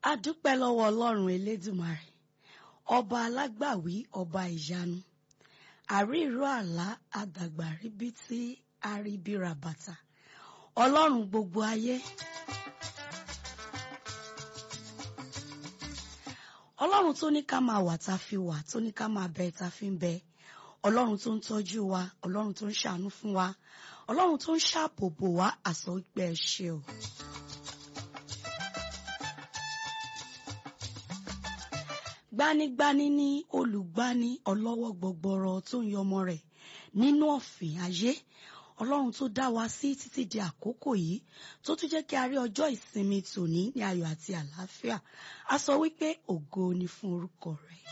a dúpẹ́ lọ́wọ́ ọlọ́run elédùmarè ọba alágbàwí ọba ìyanu àríró àlá àdàgbà ríbítí àríbíra bàtà ọlọ́run gbogbo ayé ọlọ́run tó ní ká máa wà tá a fi wà tó ní ká máa bẹ tá a fi ń bẹ ọlọ́run tó ń tọ́jú wa ọlọ́run tó ń ṣàánú fún wa ọlọ́run tó ń ṣàbòbò wa àsọ wípé ẹ ṣé o. gbanigbani ní olùgbani ọlọ́wọ́ gbọgbọrọ tó ń yọmọ rẹ̀ nínú ọ̀fìn ayé ọlọ́run tó dá wa sí títí di àkókò yìí tó tún jẹ́ kí a rí ọjọ́ ìsinmi tòní ní ayọ̀ àti àlàáfíà a sọ wípé ògo ni fún orúkọ rẹ̀.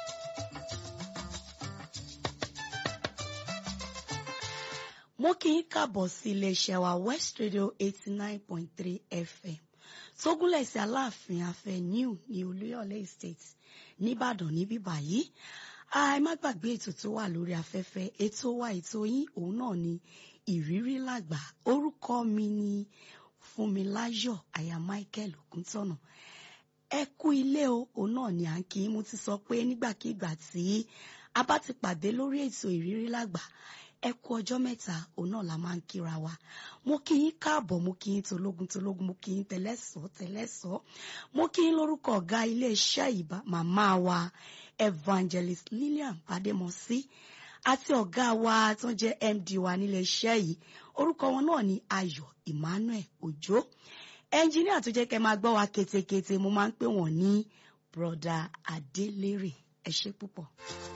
mo kí yín káàbọ̀ sí iléeṣẹ́ wa West Radio eighty nine point three FM tógúnlẹ̀ sí aláàfin avenue ní olúyọ̀lé estate nìbàdàn níbí báyìí ẹ má gbàgbé ètò tó wà lórí afẹ́fẹ́ ètò wa ètò yín òun náà ni ìrírí làgbà orúkọ mi ni fúnmiláyọ̀ aya michael ògúntọ̀nà ẹ kú ilé o òun náà ni à ń kí mo ti sọ pé nígbàkigbà tí a bá ti pàdé lórí ètò ìrírí làgbà ẹ kú ọjọ́ mẹ́ta òun náà la máa ń kíra wa mo kí yín káàbọ̀ mo kí yín tológun tológun mo kí yín tẹlẹ́sọ̀ tẹlẹ́sọ̀ mo kí yín lórúkọ ọ̀gá iléeṣẹ́ ìbá màmá wa evangelist Lillian Bademosi àti ọ̀gá wa tó jẹ́ MD wa níléeṣẹ́ yìí orúkọ wọn náà ni Ayọ̀ Emmanuel Òjó ẹnjíníà tó jẹ́ kẹ́ máa gbọ́ wa ketekete mo máa ń pè wọ́n ní broda Adélérè ẹ ṣé púpọ̀.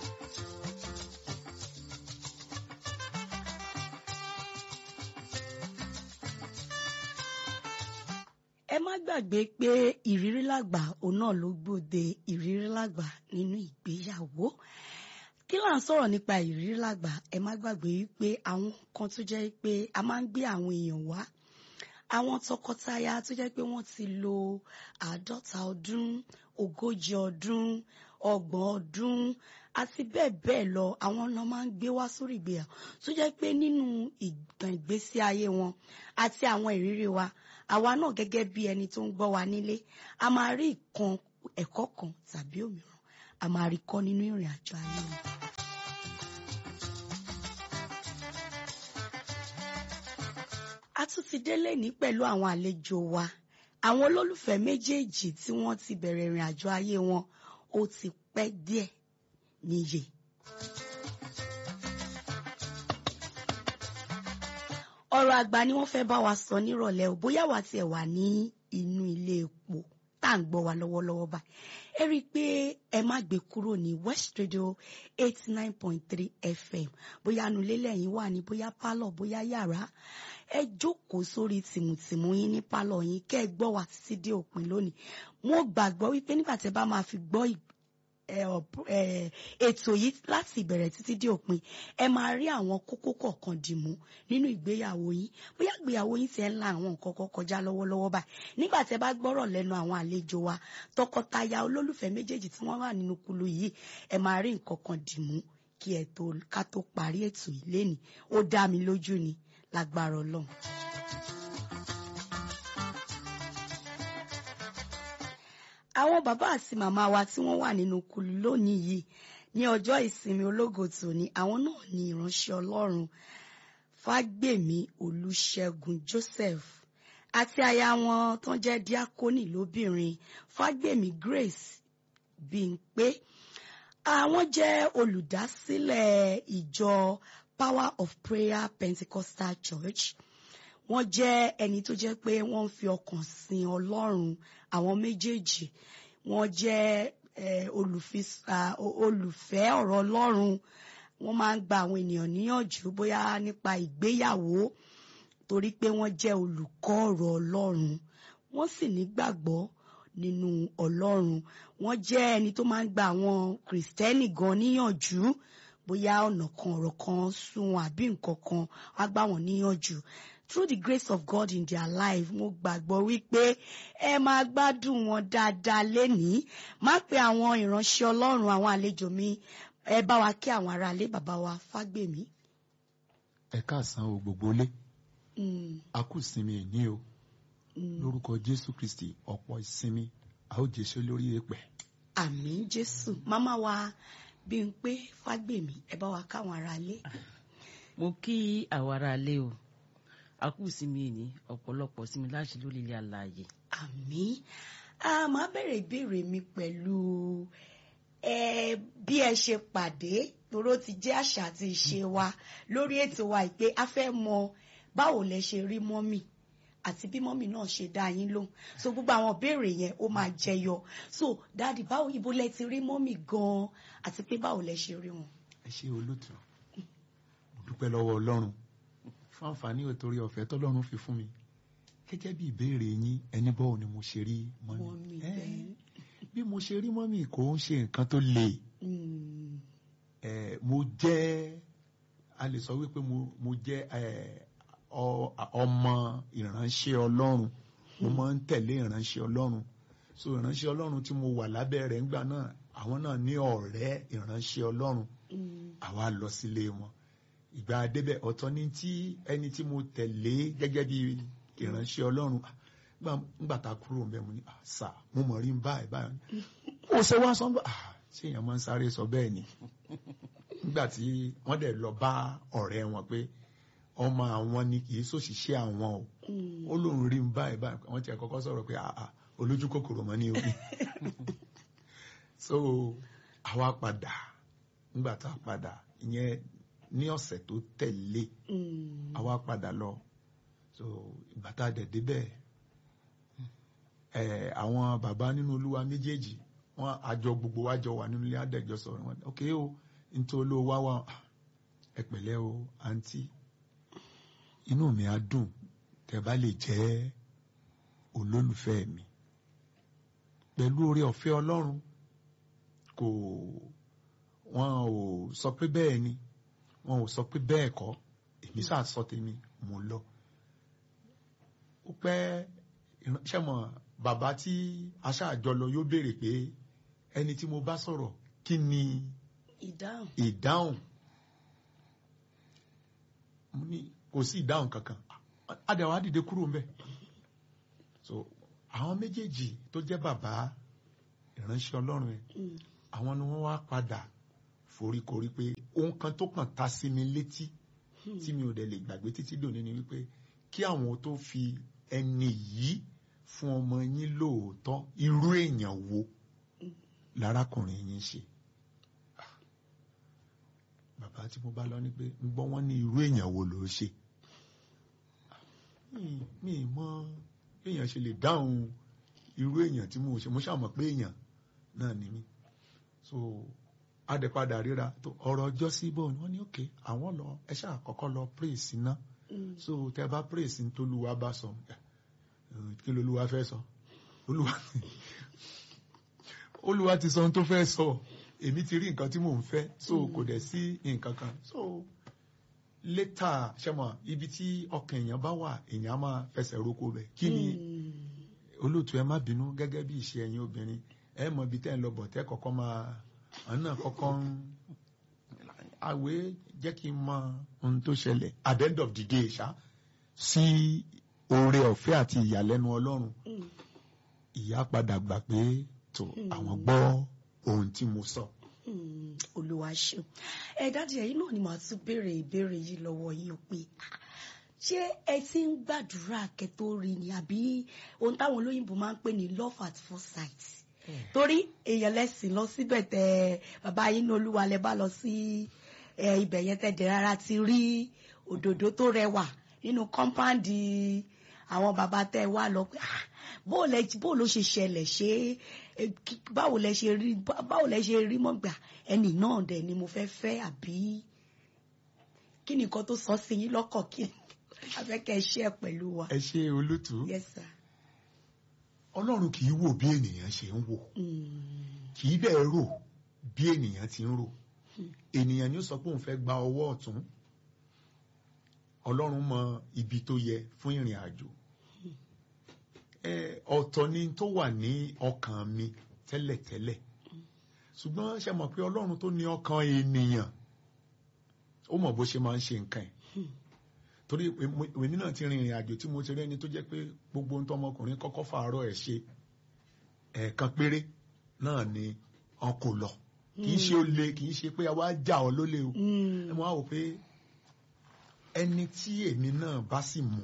ẹ má gbàgbé pé ìrírí làgbà òun náà ló gbòde ìrírí làgbà nínú ìgbéyàwó kí là ń sọ̀rọ̀ nípa ìrírí làgbà ẹ má gbàgbé wípé àwọn kan tó jẹ́ pé a máa ń gbé àwọn èèyàn wá àwọn tọkọtaya tó jẹ́ pé wọ́n ti lo àádọ́ta ọdún ogójì ọdún ọgbọ̀n ọdún àti bẹ́ẹ̀ bẹ́ẹ̀ lọ àwọn ọ̀nà máa ń gbé wá sórí ìgbéyàwó tó jẹ́ pé nínú ìtàn ìgbésí ayé wọn àti àwọn ìrírí wa àwa náà gẹ́gẹ́ bí ẹni tó ń gbọ́ wa nílé a máa rí ìkan ẹ̀kọ́ kan tàbí òmíràn a máa rí kọ́ nínú ìrìn àjò ayé wọn. a tún ti délé ní pẹ̀lú àwọn àlejò wa àwọn olólùfẹ́ méjèèjì tí wọ́n ti bẹ̀rẹ̀ ìrìn àjò ayé wọn ó ti pẹ́ díẹ̀ níye. ọ̀rọ̀ àgbà ni wọ́n fẹ́ bá wa sọ nírọ̀lẹ́ ò bóyá wà tiẹ̀ wà ní inú ilé epo tá à ń gbọ́ wa lọ́wọ́lọ́wọ́ báyìí ẹ rí i pé ẹ má gbé kúrò ní West Radio eighty nine point three FM bóyá nulẹ̀ lẹ́yìn wà ní bóyá pálọ̀ bóyá yàrá ẹ jókòó sórí tìmùtìmù yín ní pálọ̀ yín kẹ́ ẹ gbọ́ wa títí dé òpin lónìí mo gbàgbọ́ wípé nígbà tẹ́ bá máa fi gbọ́ ètò yìí láti ìbẹ̀rẹ̀ títí dé òpin ẹ máa rí àwọn kókó kọ̀ọ̀kan dìmú nínú ìgbéyàwó yín bóyá ìgbéyàwó yín ti ẹ̀ ń la àwọn nǹkan kan kọjá lọ́wọ́lọ́wọ́ báyìí nígbà tẹ́ bá gbọ́rọ̀ lẹ́nu àwọn àlejò wa tọkọtaya olólùfẹ́ méjèèjì tí wọ́n wà nínú kulu yìí ẹ máa rí nǹkan kan dìmú kí ẹ tó ká tó parí ètò yìí lénìí ó dá mi lójú ni lágbára Ọlọ́run. àwọn bàbá àti màmá wa tí wọ́n wà nínú kulu lónìí yìí ní ọjọ́ ìsinmi ológo tòní àwọn náà ní ìránṣẹ́ Ọlọ́run Fágbèmí Olúṣẹ́gun Joseph àti aya wọn tó jẹ́ díákónì lóbìnrin Fágbèmí Grace Bímpé àwọn jẹ́ olùdásílẹ̀ ìjọ Power of Prayer Pentecostal Church wọ́n jẹ́ ẹni tó jẹ́ pé wọ́n ń fi ọkàn sin Ọlọ́run àwọn méjèèjì wọ́n jẹ́ olùfẹ́ ọ̀rọ̀ Ọlọ́run wọ́n máa ń gba àwọn ènìyàn níyànjú bóyá nípa ìgbéyàwó torí pé wọ́n jẹ́ olùkọ́ ọ̀rọ̀ Ọlọ́run wọ́n sì nígbàgbọ́ nínú Ọlọ́run wọ́n jẹ́ ẹni tó máa ń gba àwọn Kìrìsìtẹ́nì gan níyànjú bóyá ọ̀nà kan ọ̀rọ̀ kan sún àbí nǹkan kan wá gbà wọ́n níyànjú through the grace of God in their life mo gbàgbọ́ wípé ẹ máa gbádùn wọn dáadáa lénìí má pe àwọn ìránṣẹ́ Ọlọ́run àwọn àlejò mi ẹ bá wa kí àwọn aráalé bàbá wa Fágbèmí. ẹ káàsán o gbogbo lé a kú ìsinmi ẹ̀ní o lórúkọ Jésù Kristi ọ̀pọ̀ ìsinmi a ó jésù lórí èpẹ̀. àmín jésù máma wa bí n pé fágbèmí ẹ bá wa káwọn ará lé. mo kí àwọn ará ilé o a kú sinmi ní ọ̀pọ̀lọpọ̀ sinmi láti lórí ilé alààyè. àmín a máa bẹ̀rẹ̀ ìbéèrè mi pẹ̀lú ẹ bí ẹ ṣe pàdé toró ti jẹ́ àṣà àti ìṣe wa lórí ètò wa ìpè a fẹ́ mọ báwo lẹ ṣe rí mọ́mì àti bí mọ́mì náà ṣe dá yín lóhùn so gbogbo àwọn ìbéèrè yẹn ó máa jẹyọ so dáàdì báwo ibo lẹ ti rí mọ́mì gan-an àti pé báwo lẹ ṣe rí wọn. ẹ ṣe olóòtú mo dúpẹ́ lọ́wọ́ ọlọ́run fún àǹfààní òtórí ọ̀fẹ́ tọ́lọ́run fi fún mi gẹ́gẹ́ bí ìbéèrè yín ẹni bọ́ọ̀ ni mo ṣe rí mọ́mì Mọ́mì, Ẹ́, bẹ́ẹ̀. bí mo ṣe rí mọ́mì kò ń ṣe nǹkan tó le Mm, ẹ mo jẹ́ a lè sọ wípé mo mo jẹ́ ẹ ọ- ọmọ ìránṣẹ́ Ọlọ́run mo máa ń tẹ̀lé ìránṣẹ́ Ọlọ́run so ìránṣẹ́ Ọlọ́run tí mo wà lábẹ́ rẹ̀ ńgbà náà àwọn náà ní ọ̀rẹ́ ìránṣẹ́ Ọlọ́run mm, àwa lọ sílé wọn ìgbà débẹ̀ ọ̀tọ̀ ní tí ẹni tí mo tẹ̀lé gẹ́gẹ́ bí ìránṣẹ́ Ọlọ́run ah, gbà- ńgbà tá a kúrò ń bẹ̀ mo ní ah, sà mo mọ̀ rí ń báyìí báyìí ó ṣe wá sọ́nbà ṣé èèyàn máa ń sáré sọ bẹ́ẹ̀ ni nígbà tí wọ́n dẹ̀ lọ bá ọ̀rẹ́ wọn pé ọmọ àwọn ni kì í ṣòṣìṣẹ́ àwọn o mm. ó lóun rí ń báyìí báyìí wọ́n ti kọ́kọ́ sọ̀rọ̀ pé àà olójú kòkòrò mọ́ ní orí so àwa padà nígbà tá a padà ìyẹn ní ọ̀sẹ̀ tó tẹ̀lé Mm. àwa padà lọ so ìgbà tá a dẹ̀ débẹ̀ ẹ̀ àwọn bàbá nínú olúwa méjèèjì wọn àjọ gbogbo wa jọ wà nínú ilé àdẹ̀jọ sọ̀rọ̀ wọn ok o nítorí olówó wá wà ẹ pẹ̀lẹ́ o àǹtí inú mi á dùn tẹ́ bá lè jẹ́ olólùfẹ́ mi pẹ̀lú oore ọ̀fẹ́ ọlọ́run kò wọn ò sọ pé bẹ́ẹ̀ ni wọn ò sọ pé bẹ́ẹ̀ kọ́ èmi sáà sọ tèmi mo lọ ó pẹ́ ìránṣẹ́ mọ̀ bàbá tí aṣáàjọ lọ yóò béèrè pé ẹni tí mo bá sọ̀rọ̀ kí ni ìdáhùn. ìdáhùn mo ní kò sí ìdáhùn kankan adẹ̀wà dìde kúrò ń bẹ̀ so àwọn méjèèjì tó jẹ́ bàbá ìránṣẹ́ ọlọ́run ẹ̀ Mm. àwọn ni wọ́n wá padà foríkorí pé ohun kan tó kàn ta sí mi létí tí mi ò dẹ̀ lè gbàgbé títí dòní ni wípé kí àwọn tó fi ẹni yìí fún ọmọ yín lóòótọ́ irú èèyàn wo lárákùnrin yín ṣe Ah. bàbá tí mo bá lọ ní pé ń gbọ́ wọ́n ní irú èèyàn wo ló ṣe Ah. mi mi mọ bí èèyàn ṣe lè dáhùn irú èèyàn tí mo ṣe mo ṣàmọ̀ pé èèyàn náà ni mí so adẹ̀padà ríra tó ọ̀rọ̀ ọjọ́ sí bò ní wọ́n ní òkè àwọn lọ ẹ ṣáà kọ́kọ́ lọ praise iná Mm. so tẹ bá praise ní tolúwa bá sọ ẹ, kí lolúwa fẹ́ sọ olúwa olúwa ti sọ ohun tó fẹ́ sọ èmi ti rí nǹkan tí mò ń fẹ́ so kò dẹ̀ sí nǹkan kan so létà ṣẹ́mọ̀ ibi tí ọkàn èèyàn bá wà èèyàn á máa fẹsẹ̀ roko bẹ̀ kí ni Mm. olóòtú ẹ má bínú gẹ́gẹ́ bí ìṣe ẹ̀yin obìnrin ẹ mọ ibi tẹ́ ń lọ bọ̀ tẹ́ kọ́kọ́ máa àwọn náà kọ́kọ́ ń àwé jẹ́ kí n mọ ohun tó ṣẹlẹ̀ at the end of the day ṣá sí oore ọ̀fẹ́ àti ìyàlẹ́nu ọlọ́run Mm. ìyá padà gbà pé tó àwọn gbọ́ ohun tí mo sọ. Mm, olúwa ṣeun ẹ dájú ẹ̀yin náà ni màá tún béèrè ìbéèrè yìí lọ́wọ́ yìí ó pé ah, ṣé ẹ ti ń gbàdúrà kẹ́ tó rí ni àbí ohun táwọn olóyìnbó máa ń pè ní love at first sight torí èèyàn lẹ́sìn lọ síbẹ̀ tẹ bàbá yín ní olúwa lẹ bá lọ sí ẹ, ibẹ̀ yẹn tẹ̀ dẹ̀ rárá ti rí òdòdó tó rẹwà nínú kọ́ńpáàndì àwọn bàbá tẹ wá lọ pé ah, bó lẹ bó ló ṣe ṣẹlẹ̀ ṣé ẹ, kí- báwo lẹ ṣe rí bá- báwo lẹ ṣe rí mọ́gbà ẹnì náà dẹ̀ ni mo fẹ́ fẹ́ àbí kí ni nǹkan tó sọ sí yín lọ́kàn kí afẹ́kẹ́ ṣe ẹ̀ pẹ̀lú wa. ẹ ṣe olótú yes sir. ọlọ́run kì í wò bí ènìyàn ṣe ń wò Mm, kì í dẹ̀ rò bí ènìyàn ti ń rò ènìyàn ni ó sọ pé òun fẹ́ gba ọwọ́ ọ̀tún ọlọ́run mọ ibi tó yẹ fún ìrìn àjò ẹ ọ̀tọ̀ ni tó wà ní ọkàn mi tẹ́lẹ̀tẹ́lẹ̀ ṣùgbọ́n ṣe mọ̀ pé ọlọ́run tó ní ọkàn ènìyàn ó mọ̀ bó ṣe máa ń ṣe nǹkan ẹ̀ torí èmi- èmi náà ti rin ìrìn àjò tí mo ti rí ẹni tó jẹ́ pé gbogbo ohun tó ọmọkùnrin kọ́kọ́ fàárọ̀ ẹ̀ ṣe ẹ̀ẹ̀kan péré náà ni wọn kò lọ kì í ṣe ó le kì í ṣe pé àwa já ọ lólè o ẹ mọ àwọn pé ẹni tí èmi náà bá sì mú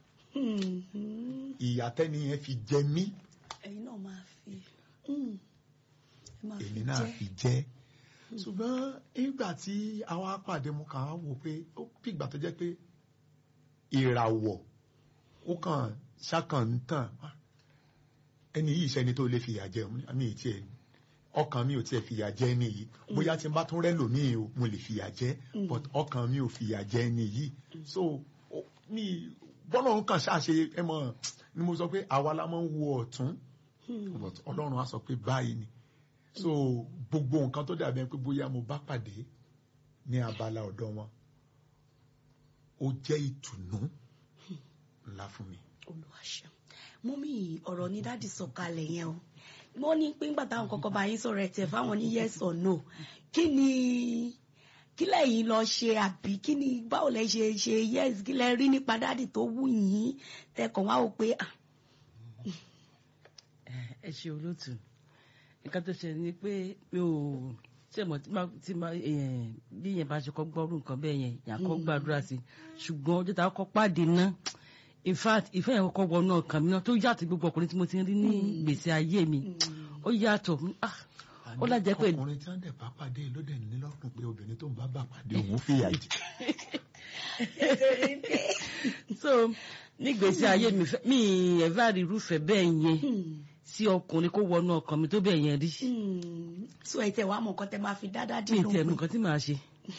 ìyà tẹ́ni yẹn fi jẹ mí ẹ̀yin náà máa fi mm, ẹ máa fi èmi náà jẹ́. fi jẹ́ ṣùgbọ́n nígbà tí àwa pàdé mo kàn á wò pé ó bí ìgbà tó jẹ́ pé ìràwọ̀ ó kàn ṣàkàn ń tàn ẹni yìí ṣẹni tó lè fìyà jẹ mi ì tiẹ̀ ọkàn mi ò tiẹ̀ fìyà jẹ ẹni yìí bóyá tí n bá tún rẹ́ lòmíì o mo lè fìyà jẹ but ọkàn mi ò fìyà jẹ ẹni yìí so ó- mi bọ́lá òun kàn ṣàṣe ẹ mọ̀ ni mo sọ pé àwa la máa ń wo ọ̀tún but ọlọ́run á sọ pé báyìí ni so gbogbo nǹkan tó dàbí ẹni pé bóyá mo bá pàdé ní abala ọ̀dọ̀ wọn ó jẹ́ ìtùnú ńlá fún mi. olùwàṣẹ mọ́mí ọ̀rọ̀ ní dáàdì sọ̀kalẹ̀ yẹn o wọ́n ní pé ńgbà táwọn kọ́kọ́ bá yín sọ̀rọ̀ ẹ̀ tẹ̀ fáwọn ní yes or no kí ni kí lẹ́yìn lọ ṣe àbí kí ni báwo lẹ ṣe ṣe yes kí lẹ rí nípa dáàdì tó wù yín tẹkàn wá wò pé ah ẹ ṣe olóòtú nǹkan tó ṣe ni pé mi ò ṣe mọ̀ tí máa tí máa eh, bí yẹn bá ṣe kọ́ gbọ́rú nǹkan bẹ́ẹ̀ yẹn yàn kọ́ gbàdúrà sí ṣùgbọ́n ọjọ́ tá a kọ́ pàdé náà in fact ìfẹ́ yẹn kọ́kọ́ wọnú ọkàn mi náà tó yàtọ̀ gbogbo ọkùnrin tí mo ti rí ní gbèsè ayé mi ó yàtọ̀ ah, ó lájẹ́ pé ọkùnrin tí wọ́n dẹ̀ bá pàdé ló dẹ̀ ní lọ́kùn pé obìnrin tó ń bá bà pàdé òun fìyà jẹ. so ní gbèsè ayé mi fẹ́- mi ẹ̀fà rí irúfẹ́ bẹ́ẹ̀ yẹn sí ọkùnrin kó wọnú ọkàn mi tó bẹ́ẹ̀ yẹn rí. so ẹ tẹ wàá mọ nǹkan tẹ máa fi dáadáa mi dín ì tẹ̀ lóhùn nǹkan tí màá ṣe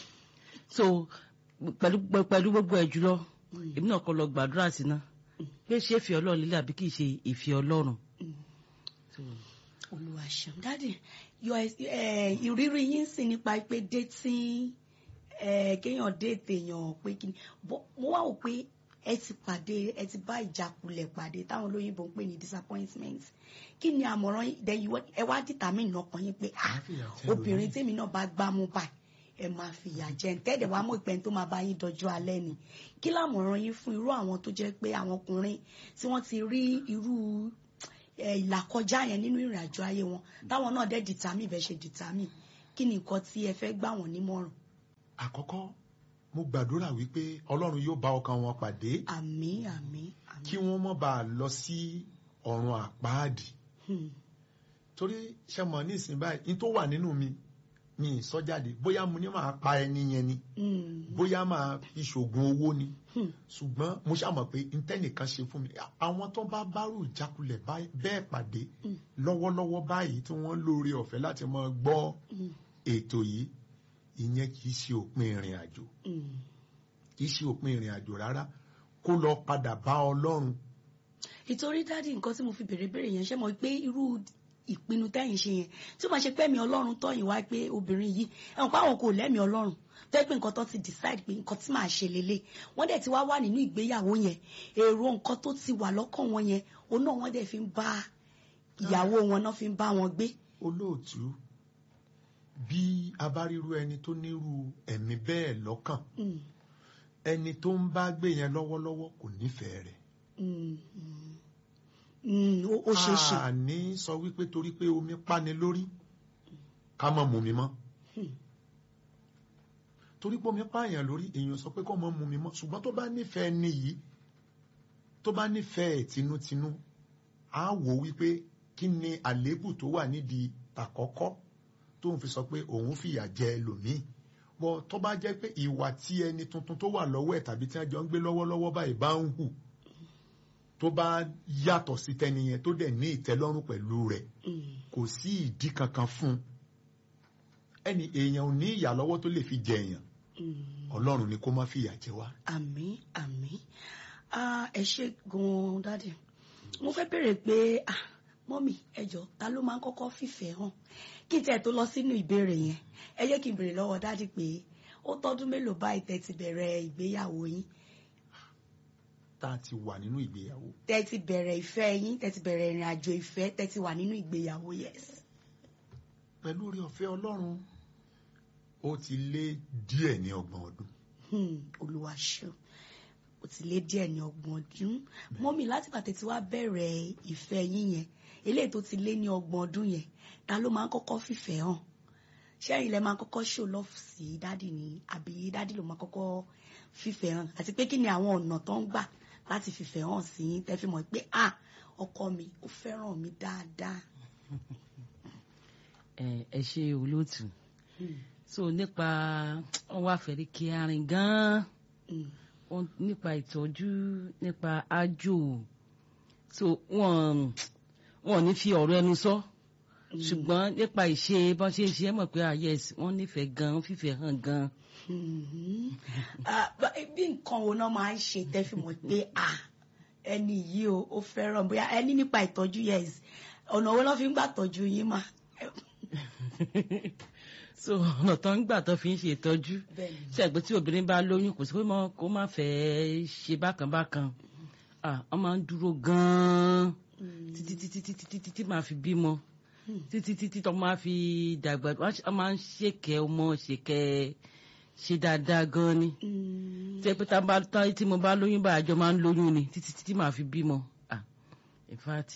so pẹ̀lú pẹ̀lú gbogbo ẹ̀ jùlọ èmi náà kọ́ lọ gbàdúrà sí náà pé ṣé ìfẹ́ ọlọ́run lílẹ̀ àbí kì í ṣe ìfẹ́ ọlọ́run. So, olùwàṣẹ dáàdì yọ ẹ ìrírí yín sì nípa pé dating ẹ kéèyàn déètè èèyàn pé kí ni bọ mo wá wò pé ẹ ti pàdé ẹ ti bá ìjákulẹ̀ pàdé táwọn olóyìnbó ń pè ní disappointment kí ni àmọ̀ràn yín then you wa- ẹ wá determine ọkàn yín pé ah Màá fìyà jẹ obìnrin lómi. tèmi náà bá gbámú báyìí ẹ máa fìyà jẹ ń tẹ́ẹ̀dẹ̀ wá mọ̀ ìpẹ́ tó máa bá yín dọjọ́ alẹ́ ni kí lámọ̀ràn yín fún irú àwọn tó jẹ́ pé àwọn ọkùnrin tí wọ́n ti rí irú ẹ, ìlàkọjá yẹn nínú ìrìn àjò ayé wọn táwọn náà dẹ̀ determine bẹ́ẹ̀ ṣe determine kí ni nǹkan tí ẹ fẹ́ gbà wọ́n nímọ̀ràn àkọ́kọ́ mo gbàdúrà wípé ọlọ́run yóò bá ọkàn wọn pàdé àmín àmín àmín kí wọ́n má bàa lọ sí ọ̀run àpáàdì Hmm. torí ṣe mọ̀ ní ìsìn báyìí ní tó wà nínú mi mi ì sọ jáde bóyá mo ní máa pa ẹni yẹn ni Hmm. bóyá máa fi ṣògùn owó ni Hmm. ṣùgbọ́n mo ṣàmọ̀ pé ntẹ́nìkan ṣe fún mi àwọn tó bá bárò ìjákulẹ̀ báyìí- bẹ́ẹ̀ pàdé Mm. lọ́wọ́lọ́wọ́ báyìí tí wọ́n lóore ọ̀fẹ́ láti máa gbọ́ Hmm. ètò yìí ìyẹn kì í ṣe òpin ìrìn àjò Hmm. kì í ṣe òpin ìrìn àjò rárá kó lọ padà bá ọlọ́run ìtorí dáàdi nǹkan tí mo fi bèrè bèrè yẹn ṣe mọ̀ pé irú ìpinnu tẹ́yìn ṣe yẹn tí ó máa ṣe pẹ́mi ọlọ́run tọ́yìn wá pé obìnrin yìí ẹ̀wọ̀n pé àwọn kò lẹ́mìí ọlọ́run tó yẹ pé nǹkan tó ti decide pé nǹkan tí màá ṣe lélẹ̀ wọ́n dẹ̀ ti wá wà nínú ìgbéyàwó yẹn èrò nǹkan tó ti wà lọ́kàn wọn yẹn òun náà wọ́n dẹ̀ fi ń bá ìyàwó wọn náà fi ń bá wọn gbé. olóòtú bí a bá ríru ẹni tó nírú ẹ̀mí bẹ́ẹ̀ lọ́kàn Mm, ẹni tó ń bá gbé yẹn lọ́wọ́lọ́wọ́ kò nífẹ̀ẹ́ rẹ̀ mm, mm. Mm, ó ó ṣeé ṣe. àní sọ wípé torí pé omi pani lórí ká má mú mi mọ́ Hmm. torí pé omi pààyàn lórí èèyàn sọ pé kó má mú mi mọ́ ṣùgbọ́n tó bá nífẹ̀ẹ́ ni yìí tó bá nífẹ̀ẹ́ tinútinú á wò wípé kí ni àléébù tó wà nídìí àkọ́kọ́ tó ń fi sọ pé òun fìyà jẹ ẹlòmíì bọ́ tó bá jẹ́ pé ìwà tí ẹni tuntun tó wà lọ́wọ́ ẹ̀ tàbí tí wọ́n jọ ń gbé lọ́wọ́lọ́wọ́ báyìí bá ń hù tó bá yàtọ̀ sí tẹni yẹn tó dẹ̀ ní ìtẹ́lọ́rùn pẹ̀lú rẹ̀ Mm, kò sí ìdí kankan fún un ẹni èèyàn ò ní ìyà lọ́wọ́ tó lè fi jẹ èèyàn mm. ọlọ́run ni kó má fìyà jẹ wá. àmín àmín Ah, ẹ ṣe gan-an dáàdì mo fẹ́ bèrè pé ah, mọ́mì ẹ jọ̀ọ́ ta ló máa ń kọ́kọ́ fìfẹ́ hàn kí n tẹ̀ tó lọ sínú ìbéèrè yẹn ẹ jẹ́ kí n bèrè lọ́wọ́ dáàdì pé ó tọ́dún mélòó báyìí tẹ́ ti bẹ̀rẹ̀ ìgbéyàwó yín tá a ti wà nínú ìgbéyàwó tẹ́ ti bẹ̀rẹ̀ ìfẹ́ yín tẹ́ ti bẹ̀rẹ̀ ìrìn àjò ìfẹ́ tẹ́ ti wà nínú ìgbéyàwó yes. pẹ̀lú orí ọ̀fẹ́ ọlọ́run ó ti lé díẹ̀ ní ọgbọ̀n ọdún Hmm, olúwa ṣeun ó ti lé díẹ̀ ní ọgbọ̀n ọdún mọ́mì láti pàtẹ́ tí wàá bẹ̀rẹ̀ ìfẹ́ yín yẹn eléyìí tó ti lé ní ọgbọ̀n ọdún yẹn ta ló máa ń kọ́kọ́ fìfẹ́ hàn ṣẹ́yìn lẹ máa kọ́kọ́ show love sí dádì ni àbí dádì ló máa kọ́kọ́ fìfẹ́ hàn àti pé kí ni àwọn ọ̀nà tó ń gbà láti fìfẹ́ hàn sí yín tẹ́ fi mọ̀ pé ah ọkọ mi ó fẹ́ràn mi dáadáa. ẹ ẹ ṣe olóòtú so nípa wọn wá fẹ́rí kí arin gan-an Mm. wọn nípa ìtọ́jú nípa ájò so wọn wọn ò ní fi ọ̀rọ̀ ẹnu sọ ṣùgbọ́n nípa ìṣe bọ́n ṣe ń ṣe é mọ̀ pé ah yes wọ́n nífẹ̀ẹ́ gan-an fífẹ́ hàn gan-an. Mhm. Ah, bá- bí nǹkan wo náà máa ń ṣe tẹ́ fi mọ̀ pé ah ẹni yìí o ó fẹ́ràn bóyá ẹni nípa ìtọ́jú yes ọ̀nà wo náà fi ń gbà tọ́jú yín mà. so ọ̀nà tó ń gbà tó fi ń ṣe ìtọ́jú Bẹ́ẹ̀ni. ṣe àgbẹ̀ tí obìnrin bá lóyún kò sí pé mọ́- kó má fẹ́ ṣe bákan bákan ah wọ́n máa ń dúró gan-an títí títí títí títí tí máa fi bímọ títí títí tó máa fi dàgbà wọ́n máa ń ṣèkẹ́ ọmọ ṣèkẹ́ ṣe dáadáa gan-an ni Mm. tí ẹ pé tá a bá tá tí mo bá lóyún bá àjọ máa ń lóyún ni títí títí máa fi bímọ ah in fact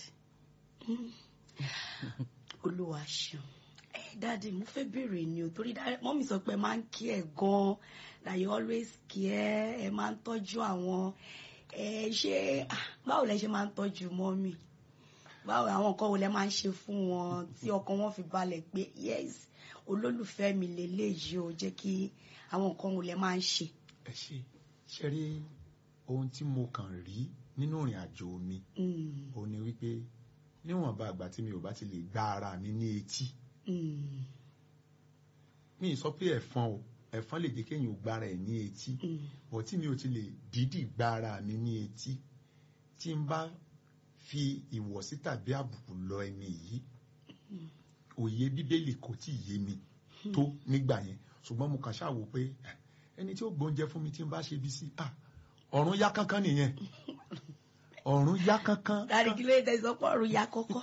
olúwa ṣeun ẹ dáàdi mo fẹ́ béèrè ni o torí mọ́mí sọ pé ẹ máa ń kí ẹ gan-an that you always care ẹ máa ń tọ́jú àwọn ẹ ṣe ah, báwo lẹ ṣe máa ń tọ́jú mọ́mí báwo àwọn nǹkan wo lẹ máa ń ṣe fún wọn tí ọkàn wọn fi balẹ̀ pé yes olólùfẹ́ mi lélẹ́yìí o jẹ́ kí àwọn nǹkan wo lẹ máa ń ṣe. ẹ ṣe ṣe rí ohun tí mo kàn rí nínú ìrìn àjò mi Mm, òun ni wípé níwọ̀nba àgbà tí mi ò bá ti lè gba ara mi ní etí mm, mi ì sọ pé ẹ̀fọn o ẹ̀fọn lè jẹ́ kéèyàn ò gbára ẹ̀ ní etí mm, bọ̀ tí mi ò ti lè dídì gba ara mi ní etí tí n bá fi ìwọ̀sí tàbí àbùkù lọ ẹni yìí òye bíbélì kò tí ì yé mi tó nígbà yẹn ṣùgbọ́n mo kàn ṣáà wò pé eh, ẹni tí ó gbóúnjẹ fún mi tí n bá ṣe bí sí ah ọ̀run yá kánkán nìyẹn ọ̀run yá kánkán dáàdi kí ló dé tẹsán pọ̀ ọ̀run ya kọ́kọ́.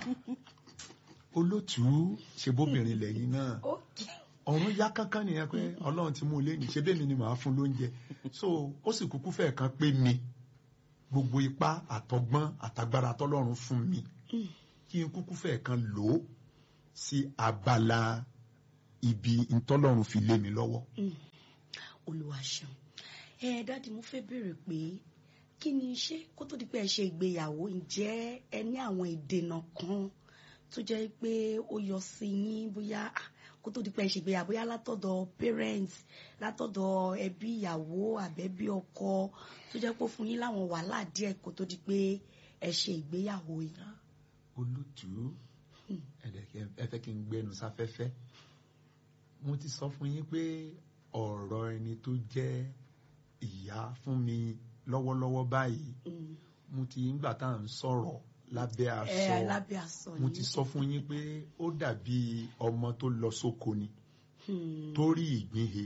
olótùú ṣe bóbìnrin lẹ́yìn náà Okay. ọ̀run yá kánkán nìyẹn pé ọlọ́run ti mú un léyìn ṣé bẹ́ẹ̀ mi ni màá fún lóúnjẹ so ó sì kúkú fẹ́ẹ̀ kan pé mi gbogbo ipá àtọgbọ́n àtagbára tọ́lọ́run fún mi Mm. kí n kúkú fẹ́ẹ̀ kan lò ó sí abala ibi ntọ́lọ́run fi lé mi lọ́wọ́. Mm. olúwa ṣeun ẹ dáàdi mo fẹ́ béèrè pé kí ni ṣé kó tó di pé ẹ ṣe ìgbéyàwó ǹjẹ́ ẹ ní àwọn ìdènà kan tó jẹ́ pé ó yọ sí yín bóyá ah, kó tó di pé ẹ ṣe ìgbéyàwó bóyá látọ̀dọ̀ parents látọ̀dọ̀ ẹbí ìyàwó àbẹ́bí ọkọ tó jẹ́ pé ó fún yín láwọn wàhálà díẹ̀ kó tó di pé ẹ ṣe ìgbéyàwó yìí. olùtú ẹ̀dẹ̀kẹ́ ẹ fẹ́ kí n gbẹnu sáfẹ́fẹ́ mo ti sọ fún yín pé ọ̀rọ̀ ẹni tó jẹ́ ìyá fún mi lọ́wọ́lọ́wọ́ báyìí Mm. mo ti ń gbà tá à ń sọ̀rọ̀ lábẹ́ ẹ aṣọ lábẹ́ aṣọ mo yìí. ti sọ fún yín pé ó dàbí ọmọ tó lọ sóko ni Hmm. tó rí ìgbín he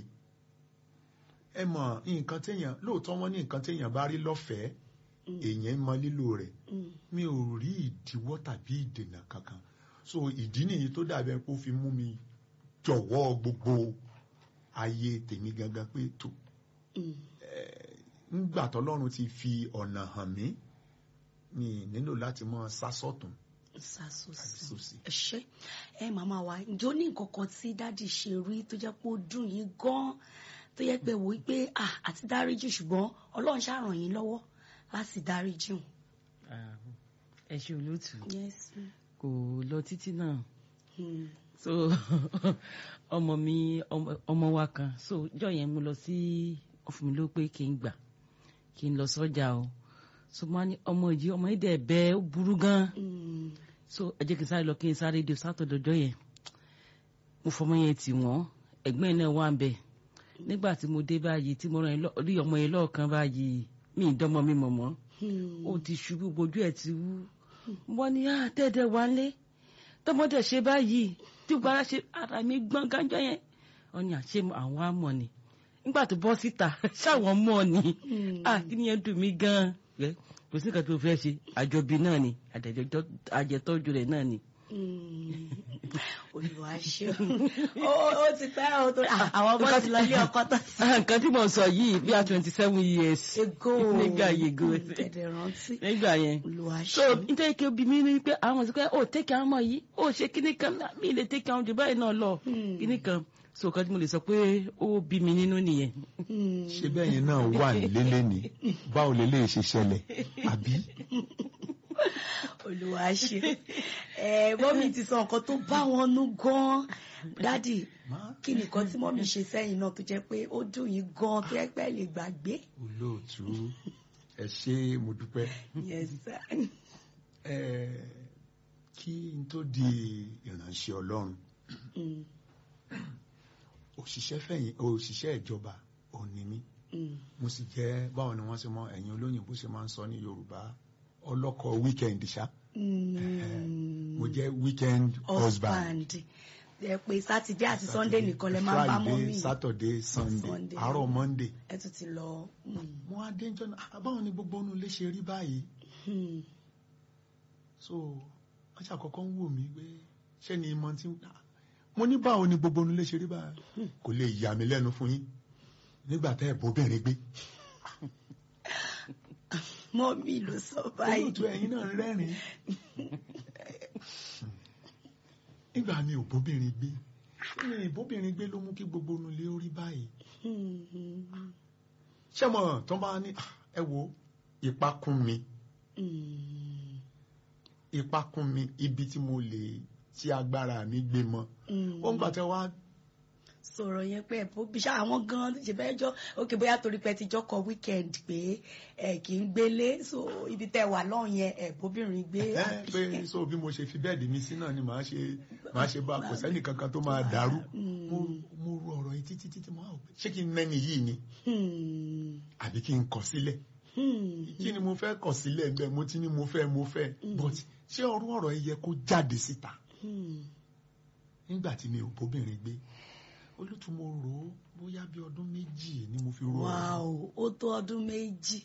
ẹ mọ̀ nǹkan téèyàn lóòótọ́ wọn ní nǹkan téèyàn bá rí lọ́fẹ̀ẹ́ Mm. èèyàn mọ lílò rẹ̀ Mm. mi ò rí ìdíwọ́ tàbí ìdènà kankan so ìdí nìyí tó dàbí ẹni pé ó fi mú mi jọ̀wọ́ gbogbo ayé tèmi gangan pé tó Mm. ńgbà tọ́lọ́run ti fi ọ̀nà hàn mí mi nílò láti mọ sásọ̀tún àti sàṣọsì. sósì. ẹ ṣé ẹ màmá wa ǹjọ́ ní nǹkan kan tí dádì ṣe rí tó jẹ́ pé ó dùn yín gan-an tó yẹ pé wò ó pé ah, àti dáríjì ṣùgbọ́n ọlọ́run ṣàràn yín lọ́wọ́ láti dáríjì wọn. ah, ẹ ṣe olóòtú yes. kò lọ títí náà Hmm. so ọmọ mi ọmọ- ọmọ wa kan so jọ yẹn mo lọ sí ọfún mi ló pé kí n gbà kí n lọ sọ́jà o so mo wá ní ọmọ yìí ọmọ yìí dẹ̀ bẹ́ẹ̀ ó burú gan Hmm. so ẹ jẹ́ kí n sáré lọ kí n sáré di sátọ̀dọ̀dọ̀ yẹn mo fọmọ yẹn tì wọ́n ẹ̀gbọ́n yẹn náà wà ń bẹ̀ nígbà tí mo dé báyìí tí mo rán yẹn lọ- rí ọmọ yẹn lọ́ọ̀kan báyìí mi ì dánmọ mi mọ̀ mọ́ Hmm. ó ti ṣubú gbojú ẹ̀ ti wú wọ́n ní ah tẹ́ẹ̀dẹ̀ wá lé tọmọdé ṣe báyìí tí gbára ṣe ara mi gbọ́n gánjọ́ yẹn wọ́n ní àṣé àwọn àmọ̀ ni nígbà tó bọ́ síta ṣáwọn mọ̀ ni Hmm. ah kí ni yẹn dùn mí gan-an Ẹ, kò sí nǹkan tó fẹ́ ṣe àjọbí náà ni àjẹtọ́jú rẹ̀ náà ni Hmm. olùwà ṣe ó ó ti pẹ́ ó tó àwọn ọmọ ti lọ ilé ọkọ tó ti nǹkan tí mo sọ yìí bí i twenty seven years ego nígbà yego ẹ̀dẹ̀ rántí nígbà yẹn olùwà so ṣe nítorí kí o bí mi ní pé àwọn ọmọ sọ pé ó tẹ́kì àwọn ọmọ yìí ó ṣe kíní kan náà mi lè tẹ́kì àwọn jù báyìí náà lọ Hmm. kíní kan so nǹkan tí mo lè sọ pé ó bí mi nínú nìyẹn. Hmm. ṣé bẹ́yìn náà wà lélẹ̀ ni báwo lè lè ṣe ṣẹlẹ̀ àbí olùwà ṣe ẹ mọ́mí ti sọ nǹkan tó bá wọn nú gan-an dádì kí nìkan tí mọ́mí ṣe sẹ́yìn náà tó jẹ́ pé ó dùn yín gan-an tó yẹ pé ẹ lè gbàgbé. olóòtú ẹ ṣé mo dúpẹ́ Yes, sir. ẹ kí n tó di ìránṣẹ́ Ọlọ́run Mm, òṣìṣẹ́ fẹ̀yìn òṣìṣẹ́ ìjọba òní mi mm, mo sì jẹ́ báwo ni wọ́n ṣe mọ ẹ̀yin olóyìnbó ṣe máa ń sọ ní Yorùbá ọlọ́kọ̀ weekend ṣá mm. mo jẹ́ weekend husband husband ẹ pé sátidé àti sunday nìkan lẹ máa ń bá mọ́mí Friday Saturday Sunday Sunday. àárọ̀ Monday ẹ tún ti lọ. mm, mo á dé jọ́nà "Ah, báwo ni gbogbo inú ilé ṣe rí báyìí mm, so wọ́n ṣàkọ́kọ́ ń wò mí pé ṣé ni ìmọ̀ tí ah, mo ní báwo ni gbogbo inú ilé ṣe rí báyìí kò lè yà mí lẹ́nu fún yín nígbà tẹ́ ẹ̀ bóbìnrin gbé mọ́mí ló sọ báyìí. olóòtú ẹ̀yin náà rẹ́rìn nígbà mi ò bóbìnrin gbé mi ì bóbìnrin gbé ló mú kí gbogbo inú ilé ó rí báyìí Mm, mm, ṣé mo tó bá ní "Ah, ẹ wo ipa kún mi mm, ipa kún mi ibi tí mo lè tí agbára mi gbé mọ mm. ó ń gbà tẹ wá sọ̀rọ̀ yẹn pé ẹ̀bùn bí ṣá àwọn gan ṣe fẹ́ jọ òkè bóyá torí pé ti jọkọ̀ weekend pé ẹ kì í gbélé so ibi tẹ́ wà lọ́hùn yẹn ẹ̀bùnbìnrin gbé ẹ pé so bí mo ṣe fi bẹ́ẹ̀dì mi sí náà ni màá ṣe màá ṣe bá kò sẹ́nì kankan tó máa dàrú mo mo ru ọ̀rọ̀ yìí títí títí mo á wò pé ṣé kí n mẹ́ni yìí ni Hmm, àbí kí n kọ̀ sílẹ̀ hmm, kí ni mo fẹ́ kọ̀ sílẹ̀ bẹ́ẹ̀ mo ti ní mo fẹ́ mo fẹ́ but ṣé ọ̀rọ̀ ọ̀rọ̀ yìí yẹ kó jáde síta hmm. nígbà tí mi ò bóbìnrin gbé olùtú mo rò ó bóyá bí ọdún méjì ni mo fi rò ó wow ó tó ọdún méjì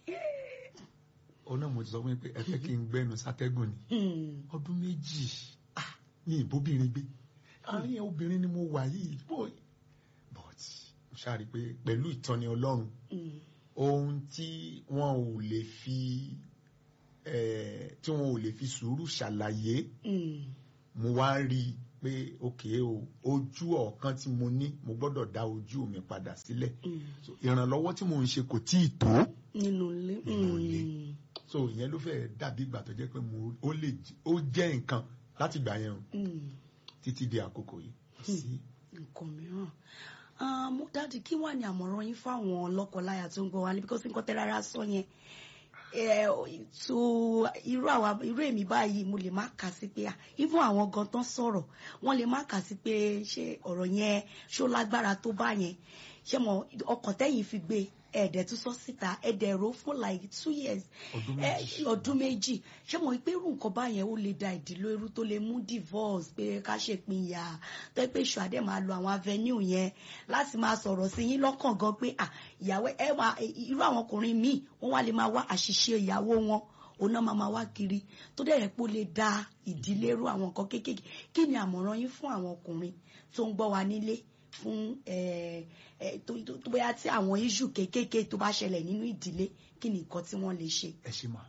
òun náà mo ti sọ fún yín pé ẹ fẹ́ kí n gbẹ́nu sátẹ́gùn ni Hmm, ọdún méjì ah, ní ìbóbìnrin gbé àárín obìnrin ni mo wà yìí boy but mo ṣáà rí i pé pẹ̀lú ìtọ́ni ọlọ́run hmm, ohun tí wọn ò lè fi eh, tí wọn ò lè fi sùúrù ṣàlàyé hmm, mo wá rí i pé òkè o ojú ọ̀kan tí mo ní mo gbọ́dọ̀ dá ojú mi padà sílẹ̀ hmm. so, ìrànlọ́wọ́ tí mo ń ṣe kò tíì tó nínú ilé Nínú ilé. hmm, so ìyẹn ló fẹ́ dàbí ìgbà tó jẹ́ pé mo ó lè j- ó jẹ́ nǹkan láti gbà yẹn o hmm. títí di àkókò yìí kò sí nǹkan mìíràn Ah, mo dáàdi kí wà ní àmọ̀ràn yín fáwọn lọ́kọláya tó ń gbọ́ wa ní bíkọ́sí nǹkan tẹ́ rárá sọ yẹn Eh, tó irú àwa irú èmi báyìí mo lè má kà sí pé ah, even àwọn gan tán sọ̀rọ̀ wọ́n lè má kà sí pé ṣé ọ̀rọ̀ yẹn ṣó lágbára tó bá yẹn ṣé mo ọkàn tẹ́yìn fi gbé ẹ̀ẹ́dẹ̀ tún sọ síta ẹ̀ẹ́dẹ̀ rò fún like two years ọdún ẹ méjì ọdún méjì ṣé mo pé irú nǹkan báyẹn ó lè da ìdílé irú tó lè mú divorce pé ká ṣèpínyà tó yẹ pé èṣù àdé máa lo àwọn avenue yẹn láti máa sọ̀rọ̀ sí yín lọ́kàn gan pé à ìyàwó ẹ wà irú àwọn ọkùnrin míì wọ́n wá lè máa wá àṣìṣe ìyàwó wọn òun náà máa máa wá kiri tó dẹ̀ yẹ pé ó lè da ìdílé irú àwọn nǹkan kéékèèké kí ni àmọ̀ràn yín fún àwọn ọkùnrin tó ń gbọ́ wa nílé fún ẹ ẹ tó tó- tó bóyá tí àwọn issue kéékèèké tó bá ṣẹlẹ̀ nínú ìdílé kí ni nǹkan tí wọ́n lè ṣe. ẹ ṣe mà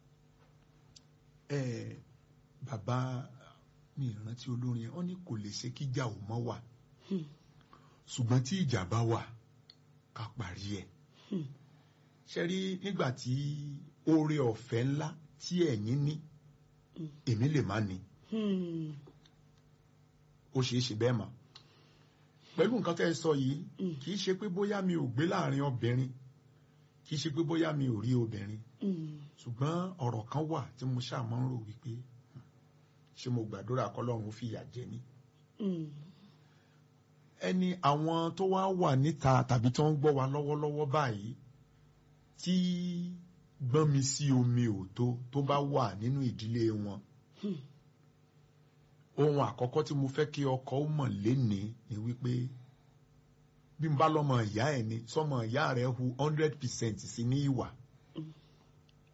ẹ bàbá mi ìrántí olórin yẹn wọ́n ní kò lè ṣe kíjà ò mọ́ wà Hmm. ṣùgbọ́n tí ìjà bá wà ká parí ẹ̀ Hmm. ṣe rí nígbà tí oore ọ̀fẹ́ ńlá tí ẹ̀yin ní Hmm. èmi lè má ní Hmm. ó ṣeé ṣe bẹ́ẹ̀ mà pẹ̀lú nǹkan tẹ́ ẹ sọ yìí Mm. kì í ṣe pé bóyá mi ò gbé láàrin obìnrin kì í ṣe pé bóyá mi ò rí obìnrin Hmm. ṣùgbọ́n ọ̀rọ̀ kan wà tí mo ṣáà máa ń rò wípé hmm, ṣé mo gbàdúrà kọ́lọ́run fìyà jẹ mí Hmm. ẹni àwọn tó wá wà níta tàbí tó ń gbọ́ wa lọ́wọ́lọ́wọ́ báyìí tí gbọ́n mi sí omi ò tó tó bá wà nínú ìdílé wọn Hmm. ohun àkọ́kọ́ tí mo fẹ́ kí ọkọ ó mọ̀ lénìí ni wípé bí n bá lọ́mọ ìyá ẹ̀ ni sọmọ ìyá rẹ̀ hu hundred percent sí ní ìwà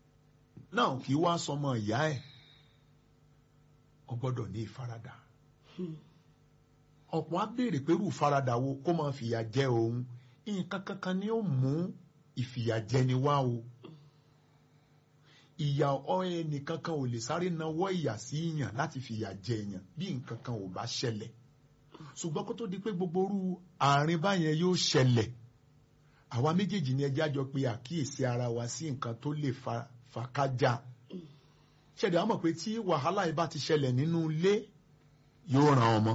náà kì í wá sọmọ ìyá ẹ̀ ọ gbọ́dọ̀ ní ìfaradà ọ̀pọ̀ á béèrè pé irú ìfaradà wo kó máa fìyà jẹ òun nǹkan kankan ni ó mú ìfìyàjẹni wá o ìyà ẹnì kankan ò lè sáré nawọ́ ìyà sí yàn láti fìyà jẹ yàn bí nǹkan kan ò bá ṣẹlẹ̀ ṣùgbọ́n kó tó di pé gbogbo orú àárín báyẹn yóò ṣẹlẹ̀ àwa méjèèjì ni ẹjẹ́ àjọ pé àkíyèsí ara wa sí nǹkan tó lè fa fàkájà ṣẹ̀dá mọ̀ pé tí wàhálà yìí bá ti ṣẹlẹ̀ nínú ilé yóò ran ọmọ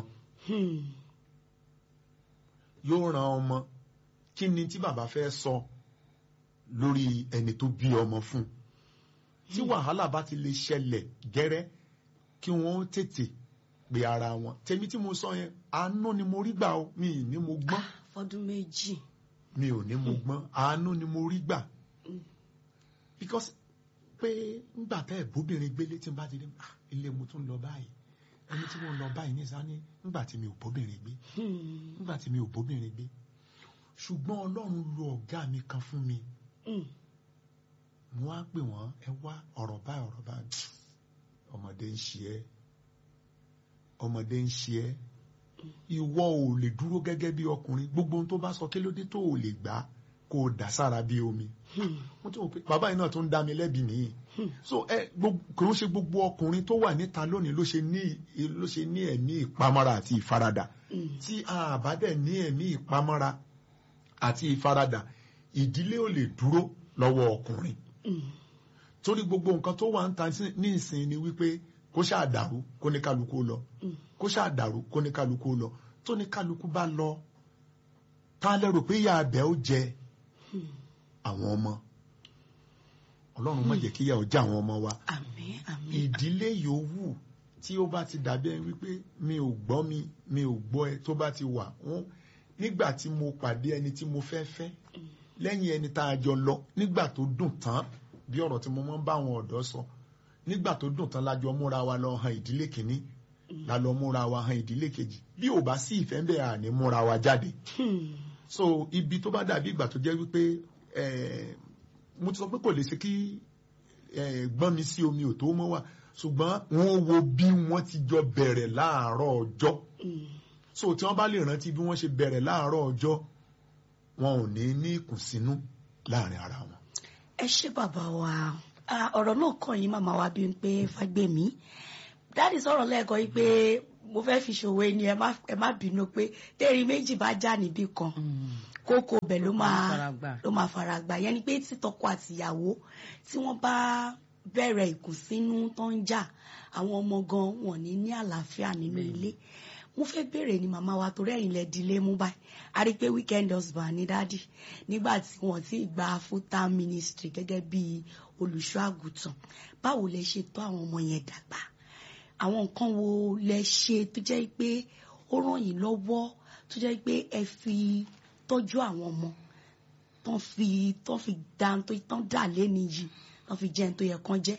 yóò ran ọmọ kí ni tí bàbá fẹ́ sọ lórí ẹni tó bí ọmọ fún tí wàhálà bá ti lè ṣẹlẹ̀ gẹ́rẹ́ kí wọ́n tètè pe ara wọn tèmi tí mo sọ yẹn àánú ni mo rí gbà ó mi ì ní mo gbọ́n fọdún méjì mi ò ní mo gbọ́n àánú ni mo rí gbà because pé ńgbà tẹ́ ẹ̀ bóbìnrin gbélé tí n bá ti rí ah ilé mo tún lọ báyìí ẹni tí mo lọ báyìí ní sani ńgbà tí mi ò bóbìnrin gbé ńgbà tí mi ò bóbìnrin gbé ṣùgbọ́n ọlọ́run lo ọ̀gá mi kan fún mi mo á pè wọ́n ẹ wá ọ̀rọ̀ báyìí ọ̀rọ̀ báyìí ọmọdé ń ṣe ẹ́ ọmọdé ń ṣe ẹ́ ìwọ ò lè dúró gẹ́gẹ́ bí ọkùnrin gbogbo ohun tó bá sọ kí ló dé tó ò lè gbà kó o dà sára bí omi mo tún wò pé bàbá yìí náà tún ń dá mi lẹ́bi nìyí so ẹ kò ń ṣe gbogbo ọkùnrin tó wà níta lónìí ló ṣe ní ló ṣe ní ẹ̀mí ìpamọ́ra àti ìfaradà tí a bá dẹ̀ ní ẹ̀mí ìpamọ́ra àti ìfaradà ìdílé ò lè dúró lọ́wọ́ ọkùnrin torí gbogbo nǹkan tó wà ń ta ní ìsìn ni wípé kó ṣáà dàrú kó ní kálukú lọ kó ṣáà dàrú kó ní kálukú lọ tó ní kálukú bá lọ tá a lérò pé ìyá abẹ ó jẹ àwọn ọmọ ọlọ́run má jẹ́ kí ìyà ó jẹ àwọn ọmọ wa àmín àmín ìdílé yòówù tí ó bá ti dàbí ẹni wípé mi ò gbọ́ mi mi ò gbọ́ ẹ tó bá ti wà wọ́n nígbà tí mo pàdé ẹni tí mo fẹ́ fẹ́ lẹ́yìn ẹni tá a jọ lọ nígbà tó dùn tán bí ọ̀rọ̀ tí mo máa ń bá àwọn ọ̀dọ́ sọ nígbà tó dùn tán lájọ múra wa lọ han ìdílé kìíní la lọ múra wa han ìdílé kejì bí ò bá sí ìfẹ́ ń bẹ̀ àní múra wa jáde so ibi tó bá dàbí ìgbà tó jẹ́ wípé mo ti sọ pé kò lè ṣe kí gbọ́n mi sí omi ò tó mọ́ wà ṣùgbọ́n wọ́n wo bí wọ́n ti jọ bẹ̀rẹ̀ láàárọ̀ ọjọ́ so tí wọ́n bá lè rántí bí wọ́n ṣe bẹ̀rẹ̀ láàárọ̀ ọjọ́ wọn ò ní ní ìkùnsínú láàrin ara wọn. ẹ ṣé bàbá wa ọ̀rọ̀ náà kàn yín màmá wa bí n pé Fágbèmí dáàdì sọ̀rọ̀ lẹ́ẹ̀kan yìí pé mo fẹ́ fi ṣòwò ẹni ẹ má bínú pé tẹ́rì méjì bá já níbì kan kókó bẹ̀ ló máa ló máa fara gbà yẹn ni pé tí tọkọ àtìyàwó tí wọ́n bá bẹ̀rẹ̀ ìkùnsínú tó ń jà àwọn ọmọ gan wọn ní ní àlàáfíà nínú ilé mo fẹ́ bèrè ni màmá wa torí ẹ̀yin lẹ dilé mú báyìí a rí i pé weekend husband ní dádì nígbà tí wọ́n ti gba full time ministry gẹ́gẹ́ bí olùṣọ́ àgùntàn báwo lẹ ṣe tọ́ àwọn ọmọ yẹn dàgbà àwọn nǹkan wo lẹ ṣe tó jẹ́ pé ó ràn yín lọ́wọ́ tó jẹ́ pé ẹ fi tọ́jú àwọn ọmọ tán fi tán fi dá tán dà lẹ́ni yìí tán fi jẹun tó yẹ kán jẹ́.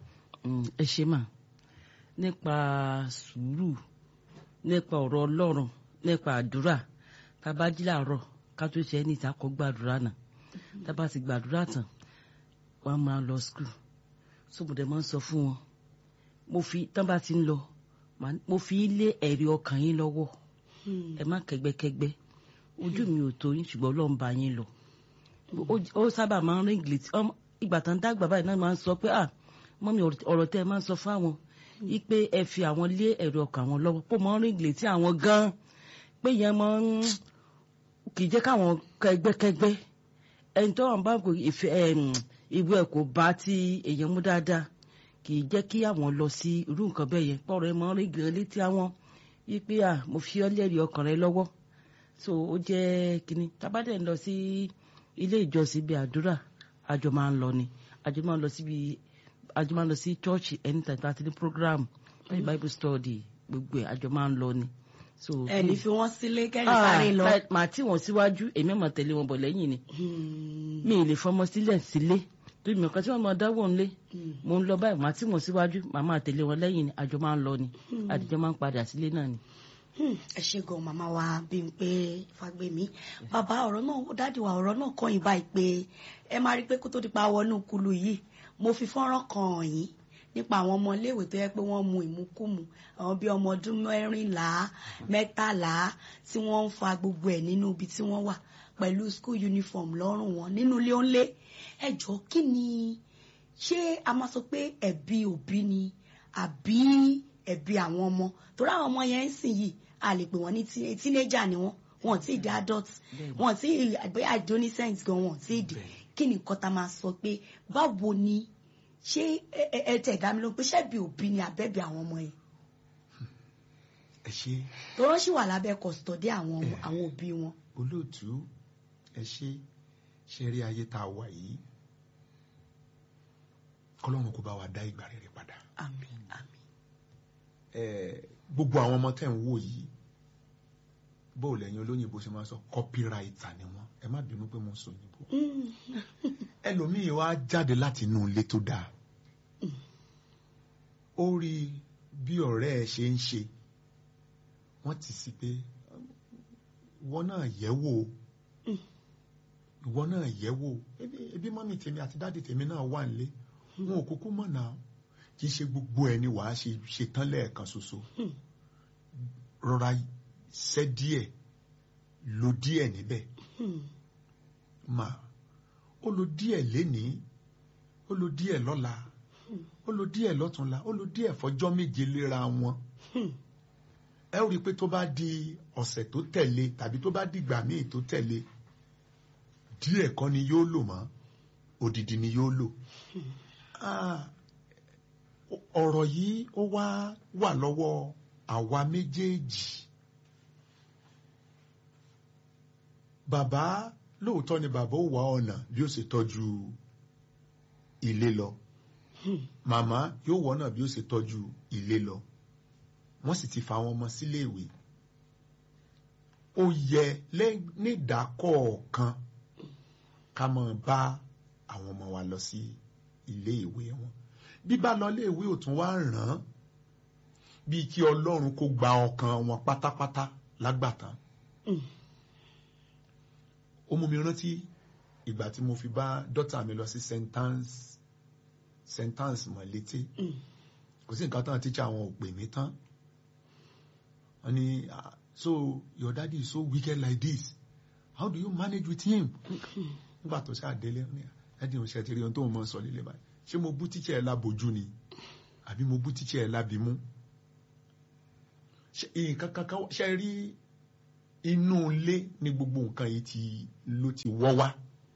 ẹ ṣe mà nípa sùúrù nípa ọ̀rọ̀ ọlọ́run nípa àdúrà tá a bá jí làárọ̀ ká tó ṣe ẹni ìta kọ́ gbàdúrà náà tá a bá ti gbàdúrà tán wọ́n á máa lọ skul sóbùdẹ máa ń sọ fún wọn mo fi tán bá ti ń lọ mo fi lé ẹ̀rí ọkàn yín lọ́wọ́ ẹ má kẹ́gbẹ́kẹ́gbẹ́ ojú mi ò tó yín ṣùgbọ́n ọlọ́run bá yín lọ ó sábà máa ń rí ìgbìlẹ̀ ìgbà tán dàgbà báyìí náà máa ń sọ pé ah mọ́mi ọ̀rọ̀ tẹ́ ẹ máa ń sọ fáwọn ipe ẹ fi àwọn lé ẹ̀rọ ọkàn àwọn lọ́wọ́ pé mọ́ rí ìgbìlẹ̀ tí àwọn gan pé yẹn máa ń kì í jẹ́ káwọn kẹgbẹ́kẹgbẹ́ ẹni tó wà ń bá ìwé ẹ̀ kò bá tí èèyàn mú dáadáa kì í jẹ́ kí àwọn lọ sí irú nǹkan bẹ́ẹ̀ yẹn pọ̀rọ̀ ẹ máa ń rí ìgbìlẹ̀ létí àwọn wípé ah mo fi ọ́ lẹ́rìí ọkàn rẹ lọ́wọ́ so ó jẹ́ kínní tábàdẹ̀ ń lọ sí ilé ìjọsìn bíi àdúrà àjọ máa ń lọ ni àjọ máa ń lọ síbi àjọ máa ń lọ sí church anytime tá a ti ní program báyìí bible study gbogbo ẹ̀ àjọ máa ń lọ ni. so ẹni fi wọn sílé kẹ́yìn sáré lọ. màá tí wọn síwájú èmi máa tẹ̀lé wọn bọ̀ lẹ́yìn ni mi ì lè fọmọ sílẹ̀ sílé torí mi ò kàn tí wọ́n máa dáwọ́ ńlé mo ń lọ báyìí màá tí wọn síwájú màá máa tẹ̀lé wọn lẹ́yìn ni àjọ máa ń lọ ni àdìjọ máa ń padà sílé náà ni ẹ ṣe gan màmá wa bí n pé Fágbèmí bàbá ọ̀rọ̀ náà dáàdì wa ọ̀rọ̀ náà kọ́ yín báyìí pé ẹ máa rí i pé kó tó di pa wọnú kulu yìí mo fi fọ́nrán kan hàn yín nípa àwọn ọmọ iléèwé tó yẹ pé wọ́n mu ìmukúmu àwọn bíi ọmọ ọdún mẹ́rìnlá mẹ́tàlá tí wọ́n ń fa gbogbo ẹ̀ nínú ibi tí wọ́n wà pẹ̀lú school uniform lọ́rùn wọn nínú ilé onílé ẹ jọ̀ọ́ kí ni ṣé a máa sọ pé ẹ̀bi òbí ni àbí ẹ̀bi àwọn ọmọ torí àwọn ọmọ yẹn ń sìn yìí a lè pè wọ́n ní tí- teenager ni wọ́n wọn ti di adult wọn ti bóyá adolescent gan wọn ti di kí ni nǹkan tá a máa sọ pé báwo ni ṣé ẹ- ẹ ẹ tẹ̀ dá mi lóhùn pé ṣẹ́bi òbí ni àbẹ́bí àwọn ọmọ yẹn ẹ ṣe tọ́rọ́ sì wà lábẹ́ kọ̀sítọ́dé àwọn ọmọ- àwọn òbí wọn. olóòtú ẹ ṣe ṣe rí ayé tá a wà yìí kọlọ́run kó bá wa dá ìgbà rere padà àmín àmín. Eh, gbogbo àwọn ọmọ tẹ́ ń wò yìí bóòlù ẹ̀yin olóyìnbó ṣe máa sọ copywriter ni wọ́n ẹ má bínú pé mo ń sọ òyìnbó Mm. ẹlòmíì wá jáde láti inú ilé tó dáa ó rí bí ọ̀rẹ́ ẹ ṣe ń ṣe wọ́n ti sí pé ìwọ náà yẹ̀ wò ó ìwọ náà yẹ̀ wò ó ebi ebi mọ́mì tèmi àti dáàdì tèmi náà wà nílé wọn ò kúkú mọ̀ náà kì í ṣe gbogbo ẹni wàá ṣe ṣetán lẹ́ẹ̀kan ṣoṣo Hmm. rọra ṣẹ́ díẹ̀ lo díẹ̀ níbẹ̀ Hmm. mà ó lo díẹ̀ lénìí ó lo díẹ̀ lọ́la ó lo díẹ̀ lọ́túnla ó lo díẹ̀ fọjọ́ méje léra wọn Hmm. ẹ ó rí i pé tó bá di ọ̀sẹ̀ tó tẹ̀lé tàbí tó bá dìgbà míì tó tẹ̀lé díẹ̀ kọ́ ni yóò lò mọ́ odidi ni yóò lò Ah, ọ̀rọ̀ yìí ó wá wà lọ́wọ́ àwa méjèèjì bàbá lóòótọ́ ni bàbá ó wá ọ̀nà bí ó ṣe tọ́jú ilé lọ Hmm. màmá yóò wọ́nà bí ó ṣe tọ́jú ilé lọ wọ́n sì ti fa àwọn ọmọ sílé ìwé ó yẹ lẹ́- ní ìdákọ̀ọ̀kan ká máa bá àwọn ọmọ wa lọ sí ilé ìwé wọn bíbá lọ ilé ìwé ò tún wá ràn án bíi kí ọlọ́run kó gba ọkàn wọn pátápátá lágbàtàn Hmm. ó mú mi rántí ìgbà tí mo fi bá dọ́tà mi lọ sí sentence sentence mọ̀ létí Hmm. kò sí nǹkan tán tíṣà àwọn ò pè mí tán wọ́n ní "Ah, so your daddy is so wicked like this how do you manage with him nígbà tó ṣáà délé wọ́n ní ẹdín oṣù ẹtì rí ohun tó ń mọ sọ lílé báyìí ṣé mo bú tíṣà ẹ lábojú ni àbí mo bú tíṣà ẹ lábimú Ṣé nǹkan kankan wá- ṣe rí inú ilé ni gbogbo nǹkan yìí ti ló ti wọ́ wá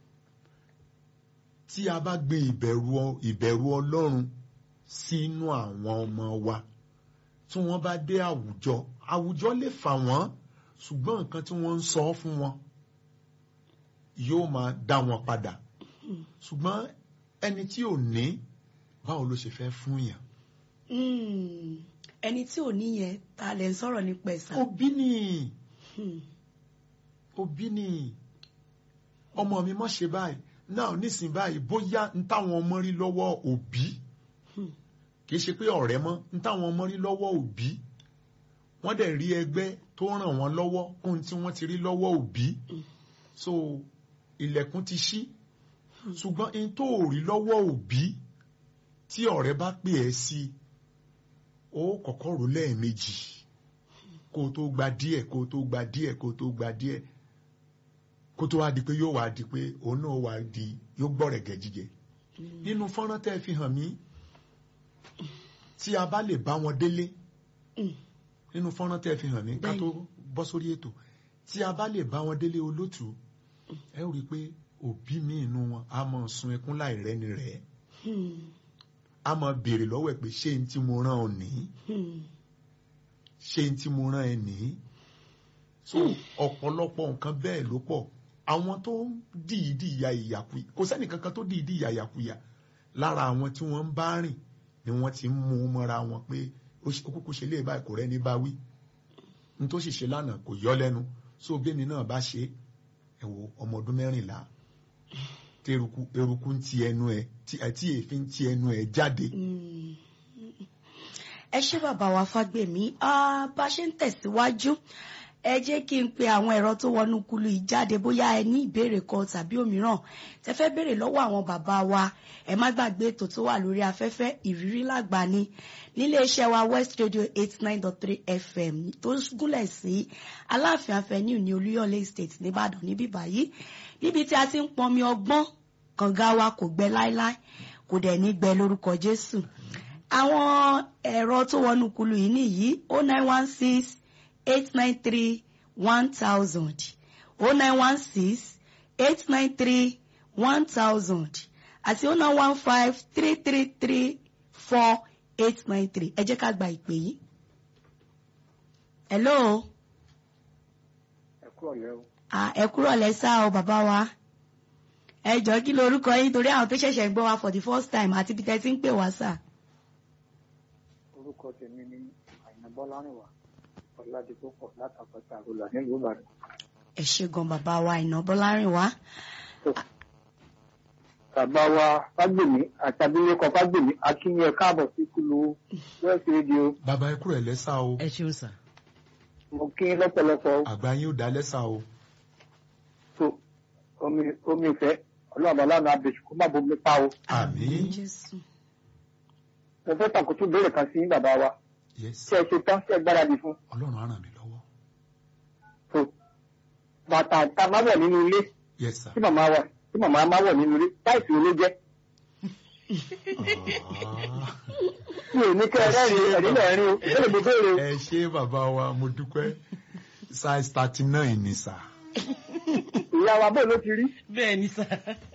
tí a bá gbé ìbẹ̀rù ọ- ìbẹ̀rù ọlọ́run sínú àwọn ọmọ wa tí wọ́n bá dé àwùjọ àwùjọ lè fà wọ́n ṣùgbọ́n nǹkan tí wọ́n ń sọ fún wọn yóò máa dá wọn padà ṣùgbọ́n ẹni tí ò ní báwo ló ṣe fẹ́ fún yàn. Hmm. ẹni tí ò níyẹn ta lẹ ń sọ̀rọ̀ nípa ẹ̀sà. òbí ni Hmm. òbí ni ọmọ mi mọ̀ ṣe báyìí náà nísìnyí báyìí bóyá n táwọn ọmọ rí lọ́wọ́ òbí Hmm. kì í ṣe pé ọ̀rẹ́ mọ́ n táwọn ọmọ rí lọ́wọ́ òbí wọ́n dẹ̀ rí ẹgbẹ́ tó ràn wọ́n lọ́wọ́ kún tí wọ́n ti rí lọ́wọ́ òbí so ilẹ̀kùn ti ṣí ṣùgbọ́n n tó ò rí lọ́wọ́ òbí tí ọ̀rẹ́ bá pè ẹ́ sí ó kọ́kọ́ rò lẹ́ẹ̀mejì kó o tó gba díẹ̀ kó o tó gba díẹ̀ kó o tó gba díẹ̀ kó tó wá di pé yóò wá di pé òun náà wá di yóò gbọ́rẹ̀gẹ̀ jíjẹ nínú fọ́nrán tẹ́ ẹ fi hàn mí tí a bá lè bá wọn délé Hmm. nínú fọ́nrán tẹ́ ẹ fi hàn mí ká tó bọ́ sórí ètò tí a bá lè bá wọn délé olótù ẹ ó rí i pé òbí mi inú wọn a máa sun ẹkún láì rẹ́ni rẹ̀ Hmm. a máa béèrè lọ́wọ́ ẹ̀ pé ṣé n tí mo rán ọ nìí Hmm. ṣé n tí mo rán ẹ nìí so ọ̀pọ̀lọpọ̀ nǹkan bẹ́ẹ̀ ló pọ̀ àwọn tó ń dìídì ya ìyàkuyà kò sẹ́ni kankan tó dìídì ya ìyàkuyà lára àwọn tí wọ́n ń bá rìn ni wọ́n ti ń mú un mọ́ra wọn pé ó ṣe- ó kúkú ṣe lé báyìí kò rẹ́ni bá wí n tó sì ṣe lánàá kò yọ lẹ́nu so bẹ́mi náà bá ṣe ẹ wo ọmọ ọdún mẹ́rìnlá tí eruku eruku ń ti ẹnu ẹ tí tí èéfín ń ti ẹnu ẹ jáde Mm. ẹ ṣé bàbá wa fágbèmí Ah, bá a ṣe ń tẹ̀síwájú ẹ jẹ́ kí n pe àwọn ẹ̀rọ tó wọnú kulu yìí jáde bóyá ẹ ní ìbéèrè kan tàbí òmíràn tẹ fẹ́ béèrè lọ́wọ́ àwọn bàbá wa ẹ má gbàgbé ètò tó wà lórí afẹ́fẹ́ ìrírí làgbà ni nílé iṣẹ́ wa West Radio eight nine dot three FM tó gúnlẹ̀ sí Aláàfin Avenue ní Olúyọ̀lé Estate nìbàdàn níbí báyìí níbi tí a ti ń pọnmi ọgbọ́n kànga wa kò gbẹ láéláé kò dẹ̀ ní gbẹ lórúkọ Jésù àwọn ẹ̀rọ tó wọnú kulu yìí nìyí o nine one six eight nine three one thousand o nine one six eight nine three one thousand àti o nine one five three three three four eight nine three ẹ jẹ́ ká gba ìpè yìí. hello ẹ kúrò lẹ́ o. ah, ẹ kúrò lẹ́sà o bàbá wa ẹ jọ̀ọ́ kí lorúkọ yín torí àwọn tó ṣẹ̀ṣẹ̀ ń gbọ́ wa for the first time àti bí tẹ́ ti ń pè wá sà. orúkọ tèmi ni àyìnà bọ́lárìnwá ọ̀làdìpọ̀pọ̀ látàpọ̀tà àrùlà nílùú ìbàdàn. ẹ ṣé gan bàbá wa Àìná Bọ́lárìnwá bàbá wa fágbèmí àti abilékọ fágbèmí akínyẹ káàbọ̀ sí kúlù west radio bàbá ẹ kúrò ẹ lẹ́sà o ẹ ṣeun sà. mo kí yín lọ́pọ̀lọpọ̀ àgbà yín ó dá lẹ́sà o tó omi omi ìfẹ́ ọlọ́run ọlọ́run abèṣù kó má bomi pa o. àmín Jésù. mo fẹ́ tàkùtù béèrè kan sí yín bàbá wa yes ṣé ẹ ṣe tán ṣé ẹ gbáradì fún ọlọ́run á ràn mí lọ́wọ́ tó bàtà tá a máa wọ̀ nínú ilé yes sir. tí màmá wa tí màmá máa wọ̀ nínú ilé táìsì wo ló jẹ́ Ah. mi ò ní kẹ́ ẹ rẹ́rìn ẹ̀rí lẹ́rìn o ìbéèrè mo béèrè o. ẹ ṣé bàbá wa mo dúpẹ́ size thirty nine ni sà ìyá wa bó ló ti rí bẹ́ẹ̀ ni sà.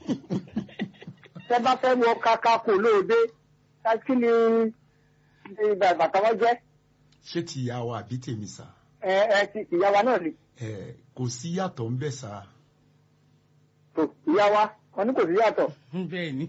tẹ bá fẹ́ wọ kaka kò lóde ká kí ni ni bàtà wọn jẹ́ ṣé ti ìyá wa àbí tèmi sà ẹ ẹ ti ìyá wa náà ni ẹ kò sí yàtọ̀ ń bẹ̀ sà tó ìyá wa wọn ní kò sí yàtọ̀ bẹ́ẹ̀ ni.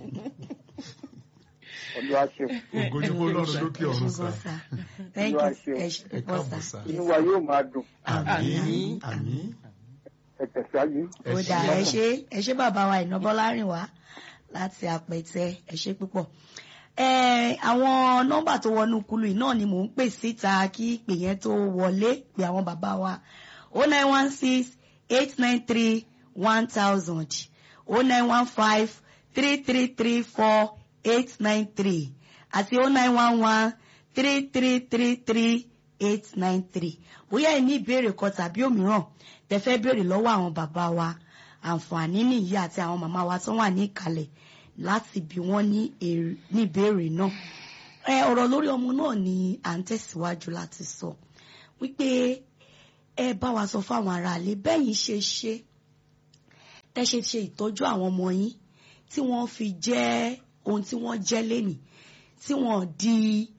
ọdún wa ṣe ògo ni fún ọlọ́run lókè ẹ ṣé ọ̀run gan sà sà thank Olúwa you ṣeun. ẹ ṣé ẹ púpọ̀ káàbọ̀ sà. sà inú wa yóò máa dùn àmín Àmín. àmín ẹ tẹ̀síwájú. ẹ ó ṣé dà ẹ ṣé ẹ ṣé bàbá wa Àìná Bọ́lárìnwá láti àpẹtẹ ẹ ṣé púpọ̀. ẹ àwọn nọ́mbà tó wọnú kulu yìí náà ni mò ń pè síta kí ìpè yẹn tó wọlé pé àwọn bàbá wa o nine one six eight nine three one thousand o nine one five three three three four eight nine three àti o nine one one three three three three eight nine three bóyá ẹ ní ìbéèrè kan tàbí òmíràn tẹ́ fẹ́ béèrè lọ́wọ́ àwọn bàbá wa àǹfààní nìyí àti àwọn màmá wa tó wà ní ìkàlẹ̀ láti bí wọ́n ní èrè- ní ìbéèrè náà ẹ ọ̀rọ̀ lórí ọmọ náà ni à ń tẹ̀síwájú láti sọ wípé ẹ bá wa sọ fáwọn aráalé bẹ́yìn ṣe ṣe tẹ́ ṣe ṣe ìtọ́jú àwọn ọmọ yín tí wọ́n fi jẹ́ ohun tí wọ́n jẹ́ lénìí tí wọ́n di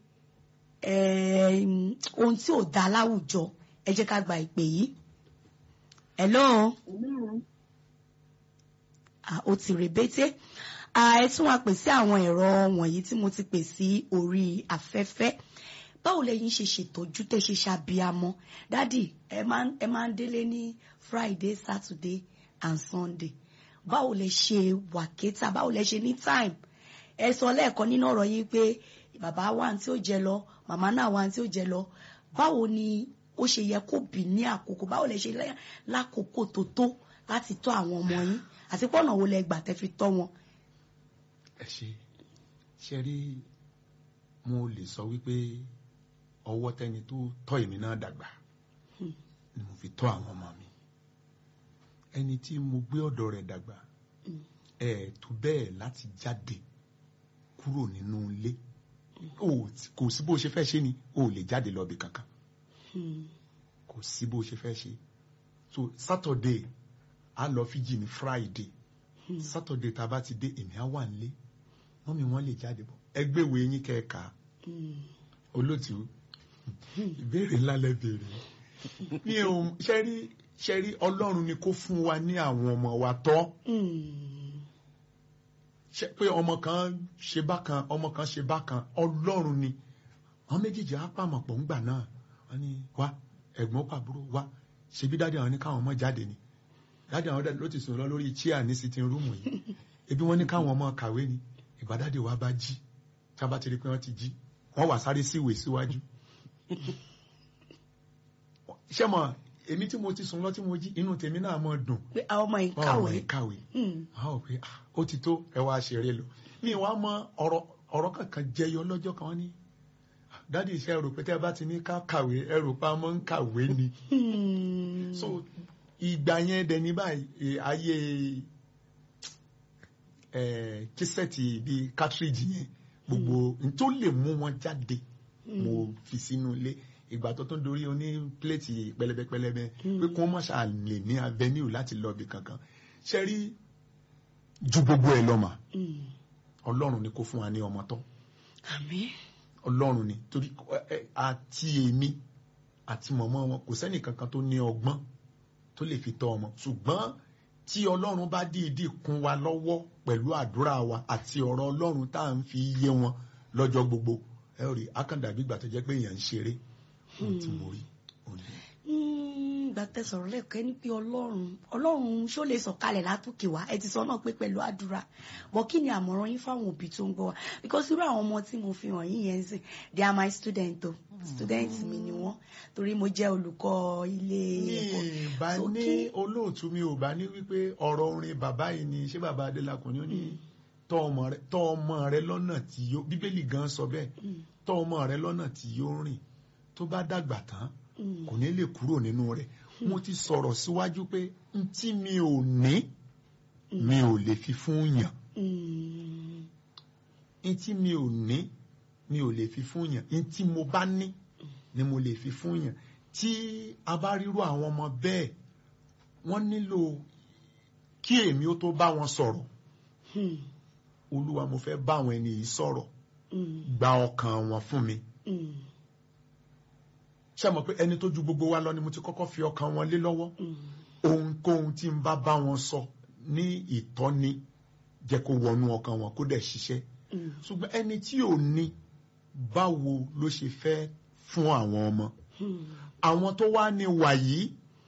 eh, ohun tí ò dá láwùjọ ẹ jẹ́ ká gba ìpè yìí. hello ah, ó ti rèbété Ah, ẹ tún wá pè sí àwọn ẹ̀rọ wọ̀nyí tí mo ti pè sí orí afẹ́fẹ́ báwo lẹ̀yin ṣe ṣètọ́jú tẹ́ ṣe ṣàbíamọ dádì ẹ máa ń- ẹ máa ń délé ní friday saturday and sunday báwo lẹ ṣe wàkétà báwo lẹ ṣe ní time ẹ sọ lẹ́ẹ̀kan nínú ọ̀rọ̀ yín pé bàbá wa tí ó jẹ lọ màmá náà wa tí ó jẹ lọ báwo ni ó ṣe yẹ kó bì ní àkókò báwo lẹ ṣe lẹ́- lákòókò tó tó láti tọ́ àwọn ọmọ yín àti pọ́nà wo lẹ gbà tẹ́ fi tọ́ wọn. ẹ ṣe ṣe rí mo lè sọ wípé ọwọ́ tẹni tó tọ́ èmi náà dàgbà ni mo fi tọ́ àwọn ọmọ mi ẹni tí mo gbé ọ̀dọ̀ rẹ̀ dàgbà ẹ tó bẹ́ẹ̀ láti jáde kúrò nínú ilé o kò sí bó ṣe fẹ́ ṣe ni o ò lè jáde lọ bí kankan Hmm. kò sí bó ṣe fẹ́ ṣe so Saturday a lọ Fiji ní Friday Saturday tá a bá ti dé èmi á wà nílé wọ́n mi wọ́n lè jáde bọ̀ ẹgbẹ́ ìwé yín kẹ́ẹ̀ka Hmm. olóòtú ìbéèrè ńlá lẹ béèrè mi ò ṣẹ́rí ṣẹ́rí ọlọ́run ni kó fún wa ní àwọn ọmọ wa tọ́ Hmm. ṣe pé ọmọ kan ṣe bákan ọmọ kan ṣe bákan ọlọ́run ni àwọn méjèèjì á pàmò pọ̀ ńgbà náà wọ́n ní wá ẹ̀gbọ́n pàbúrò wá ṣebí dáadé àwọn ní káwọn ọmọ jáde ni dáadé àwọn ló ti sùn lọ lórí chair ní sitting room yìí ebi wọ́n ní káwọn ọmọ kàwé ni ìgbà dáadé wa bá jí tí a bá ti rí pé wọ́n ti jí wọ́n wà sáré sí ìwé síwájú ṣé mọ̀ èmi tí mo ti sùn lọ tí mo jí inú tèmi náà mọ̀ dùn pé àwọn ọmọ yìí ọ̀rọ̀ kàwé ẹ̀ kàwé Hmm. àwọn ò pé ah, ó ti tó ẹ wá ṣeré lọ mi wá mọ ọ̀rọ̀ ọ̀rọ̀ kankan jẹyọ lọ́jọ́ kan wọ́n ní "Ah, dádì iṣẹ́ rò pé tẹ́ ẹ bá ti ní ká kàwé ẹ rò pé a mọ̀ ń kàwé ni Hmm. so ìgbà yẹn dẹ̀ ní báyìí eh, ayé eh, kísẹ́ẹ̀tì bíi cartridge yẹn gbogbo n tó lè mú wọn jáde mo fi sínú ilé ìgbà tó tún dorí oní pléètì pẹlẹbẹpẹlẹbẹ pé kí wọn má ṣáà lè ní avenue láti lọ ibì kankan ṣe rí ju gbogbo ẹ lọ mà Hmm. Ọlọ́run ni kó fún wa ní ọmọ tọ́ àmín Ọlọ́run ni torí ẹ, ẹ, àti èmi àti mọ̀mọ́ wọn kò sẹ́nì kankan tó ní ọgbọ́n tó lè fi tọ́ ọmọ ṣùgbọ́n tí Ọlọ́run bá dìídì kún wa lọ́wọ́ pẹ̀lú àdúrà wa àti ọ̀rọ̀ Ọlọ́run tá à ń fi yé wọn lọ́jọ́ gbogbo ẹ rí akandàbí ìgbà tó jẹ́ pé èèyàn ń ṣeré ohun tí mo rí òní. Hmm, ìgbà tẹ́ sọ̀rọ̀ lẹ́ẹ̀kọ́ ẹni pé ọlọ́run ọlọ́run ṣó lè sọ̀kalẹ̀ látòkè wá ẹ ti sọ náà pé pẹ̀lú àdúrà bọ́ kí ni àmọ̀ràn yín fáwọn òbí tó ń gbọ́ wa because irú àwọn ọmọ tí mo fi hàn yín yẹn ń sìn they are my student o student mi ni wọ́n torí mo jẹ́ olùkọ́ ilé mi ẹ̀kọ́ bá So ní kí- olóòtú mi ò bá ní wípé ọ̀rọ̀ orin bàbá yìí ni ṣé bàbá Adélakùn ni ó ní tọ́ ọmọ rẹ tọ́ ọmọ rẹ lọ́nà tí yóò bíbélì gan sọ bẹ́ẹ̀ tọ́ ọmọ rẹ lọ́nà tí yóò rìn tó bá dàgbà tán Hmm. kò ní lè kúrò nínú rẹ̀ mo ti sọ̀rọ̀ síwájú pé n tí mi ò ní mi ò lè fi fún yàn Hmm. n tí mi ò ní mi ò lè fi fún yàn n tí mo bá ní ni mo lè fi fún yàn tí a bá ríru àwọn ọmọ bẹ́ẹ̀ wọ́n nílò kí èmi ó tó bá wọn sọ̀rọ̀ Hmm. olúwa mo fẹ́ bá àwọn ẹni yìí sọ̀rọ̀ Hmm. gba ọkàn wọn fún mi Hmm. ṣé mọ̀ pé ẹni tó ju gbogbo wa lọ ni mo ti kọ́kọ́ fi ọkàn wọn lé lọ́wọ́ Hmm. ohunkóhun tí n bá bá wọn sọ ní ìtọ́ni jẹ́ kó wọnú ọkàn wọn kó dẹ̀ ṣiṣẹ́ Hmm. ṣùgbọ́n ẹni tí ò ní báwo ló ṣe fẹ́ fún àwọn ọmọ Hmm. àwọn tó wá ní wà yìí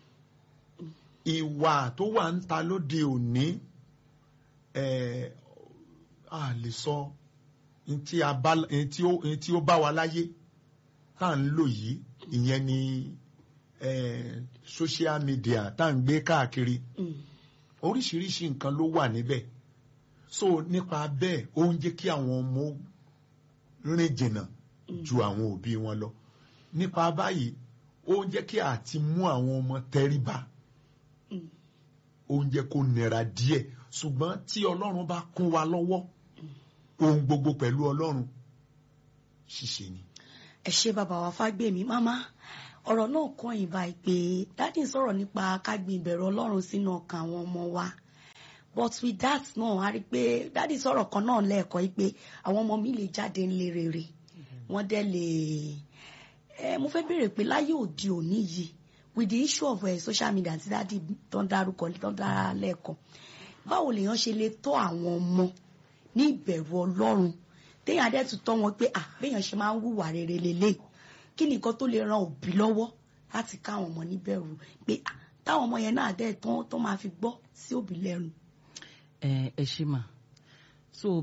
ìwà tó wà ń ta lóde òní ẹ̀ a lè sọ ní tí a bá- ní tí ó- ní tí ó bá wa láyé tá à ń lò yìí ìyẹn ni eh, social media tá à ń gbé káàkiri Hmm. oríṣiríṣi nǹkan ló wà níbẹ̀ so nípa bẹ́ẹ̀ ó ń jẹ́ kí àwọn ọmọ rìn jìnnà ju àwọn òbí wọn lọ nípa báyìí ó ń jẹ́ kí àti mú àwọn ọmọ tẹríba Hmm. ó ń jẹ́ kó nira díẹ̀ ṣùgbọ́n tí ọlọ́run bá kún wa lọ́wọ́ ohun gbogbo pẹ̀lú ọlọ́run ṣíṣe ni. ẹ ṣe bàbá wa fágbèmí máma ọ̀rọ̀ náà kàn yín báyìí pé dádì ń sọ̀rọ̀ nípa kágbin ìbẹ̀rù ọlọ́run sínú ọkàn àwọn ọmọ wa but with that náà a rí i pé dádì sọ̀rọ̀ kan náà lẹ́ẹ̀kọ́ yìí pé àwọn ọmọ mi lè jáde ńlẹ̀ rere wọ́n dẹ̀ lè ẹ mo fẹ́ béèrè pé láyé òde òní yìí with the issue of uh, social media àti dádì tó ń dárúkọ tó ń dára lẹ́ẹ̀kan báwo lèèyàn ṣe lè tọ́ àwọn ọmọ ní ìbẹ̀rù ọlọ́run téèyàn adé tún tọ́ wọn pé à béèyàn ṣe máa ń hùwà rere lélẹ̀ kí ni nǹkan tó lè ran òbí lọ́wọ́ láti káwọn ọmọ níbẹ̀rù pé à táwọn ọmọ yẹn náà dẹ́ tán tó máa fi gbọ́ sí òbí lẹ́nu. ẹ ẹ ṣe mà so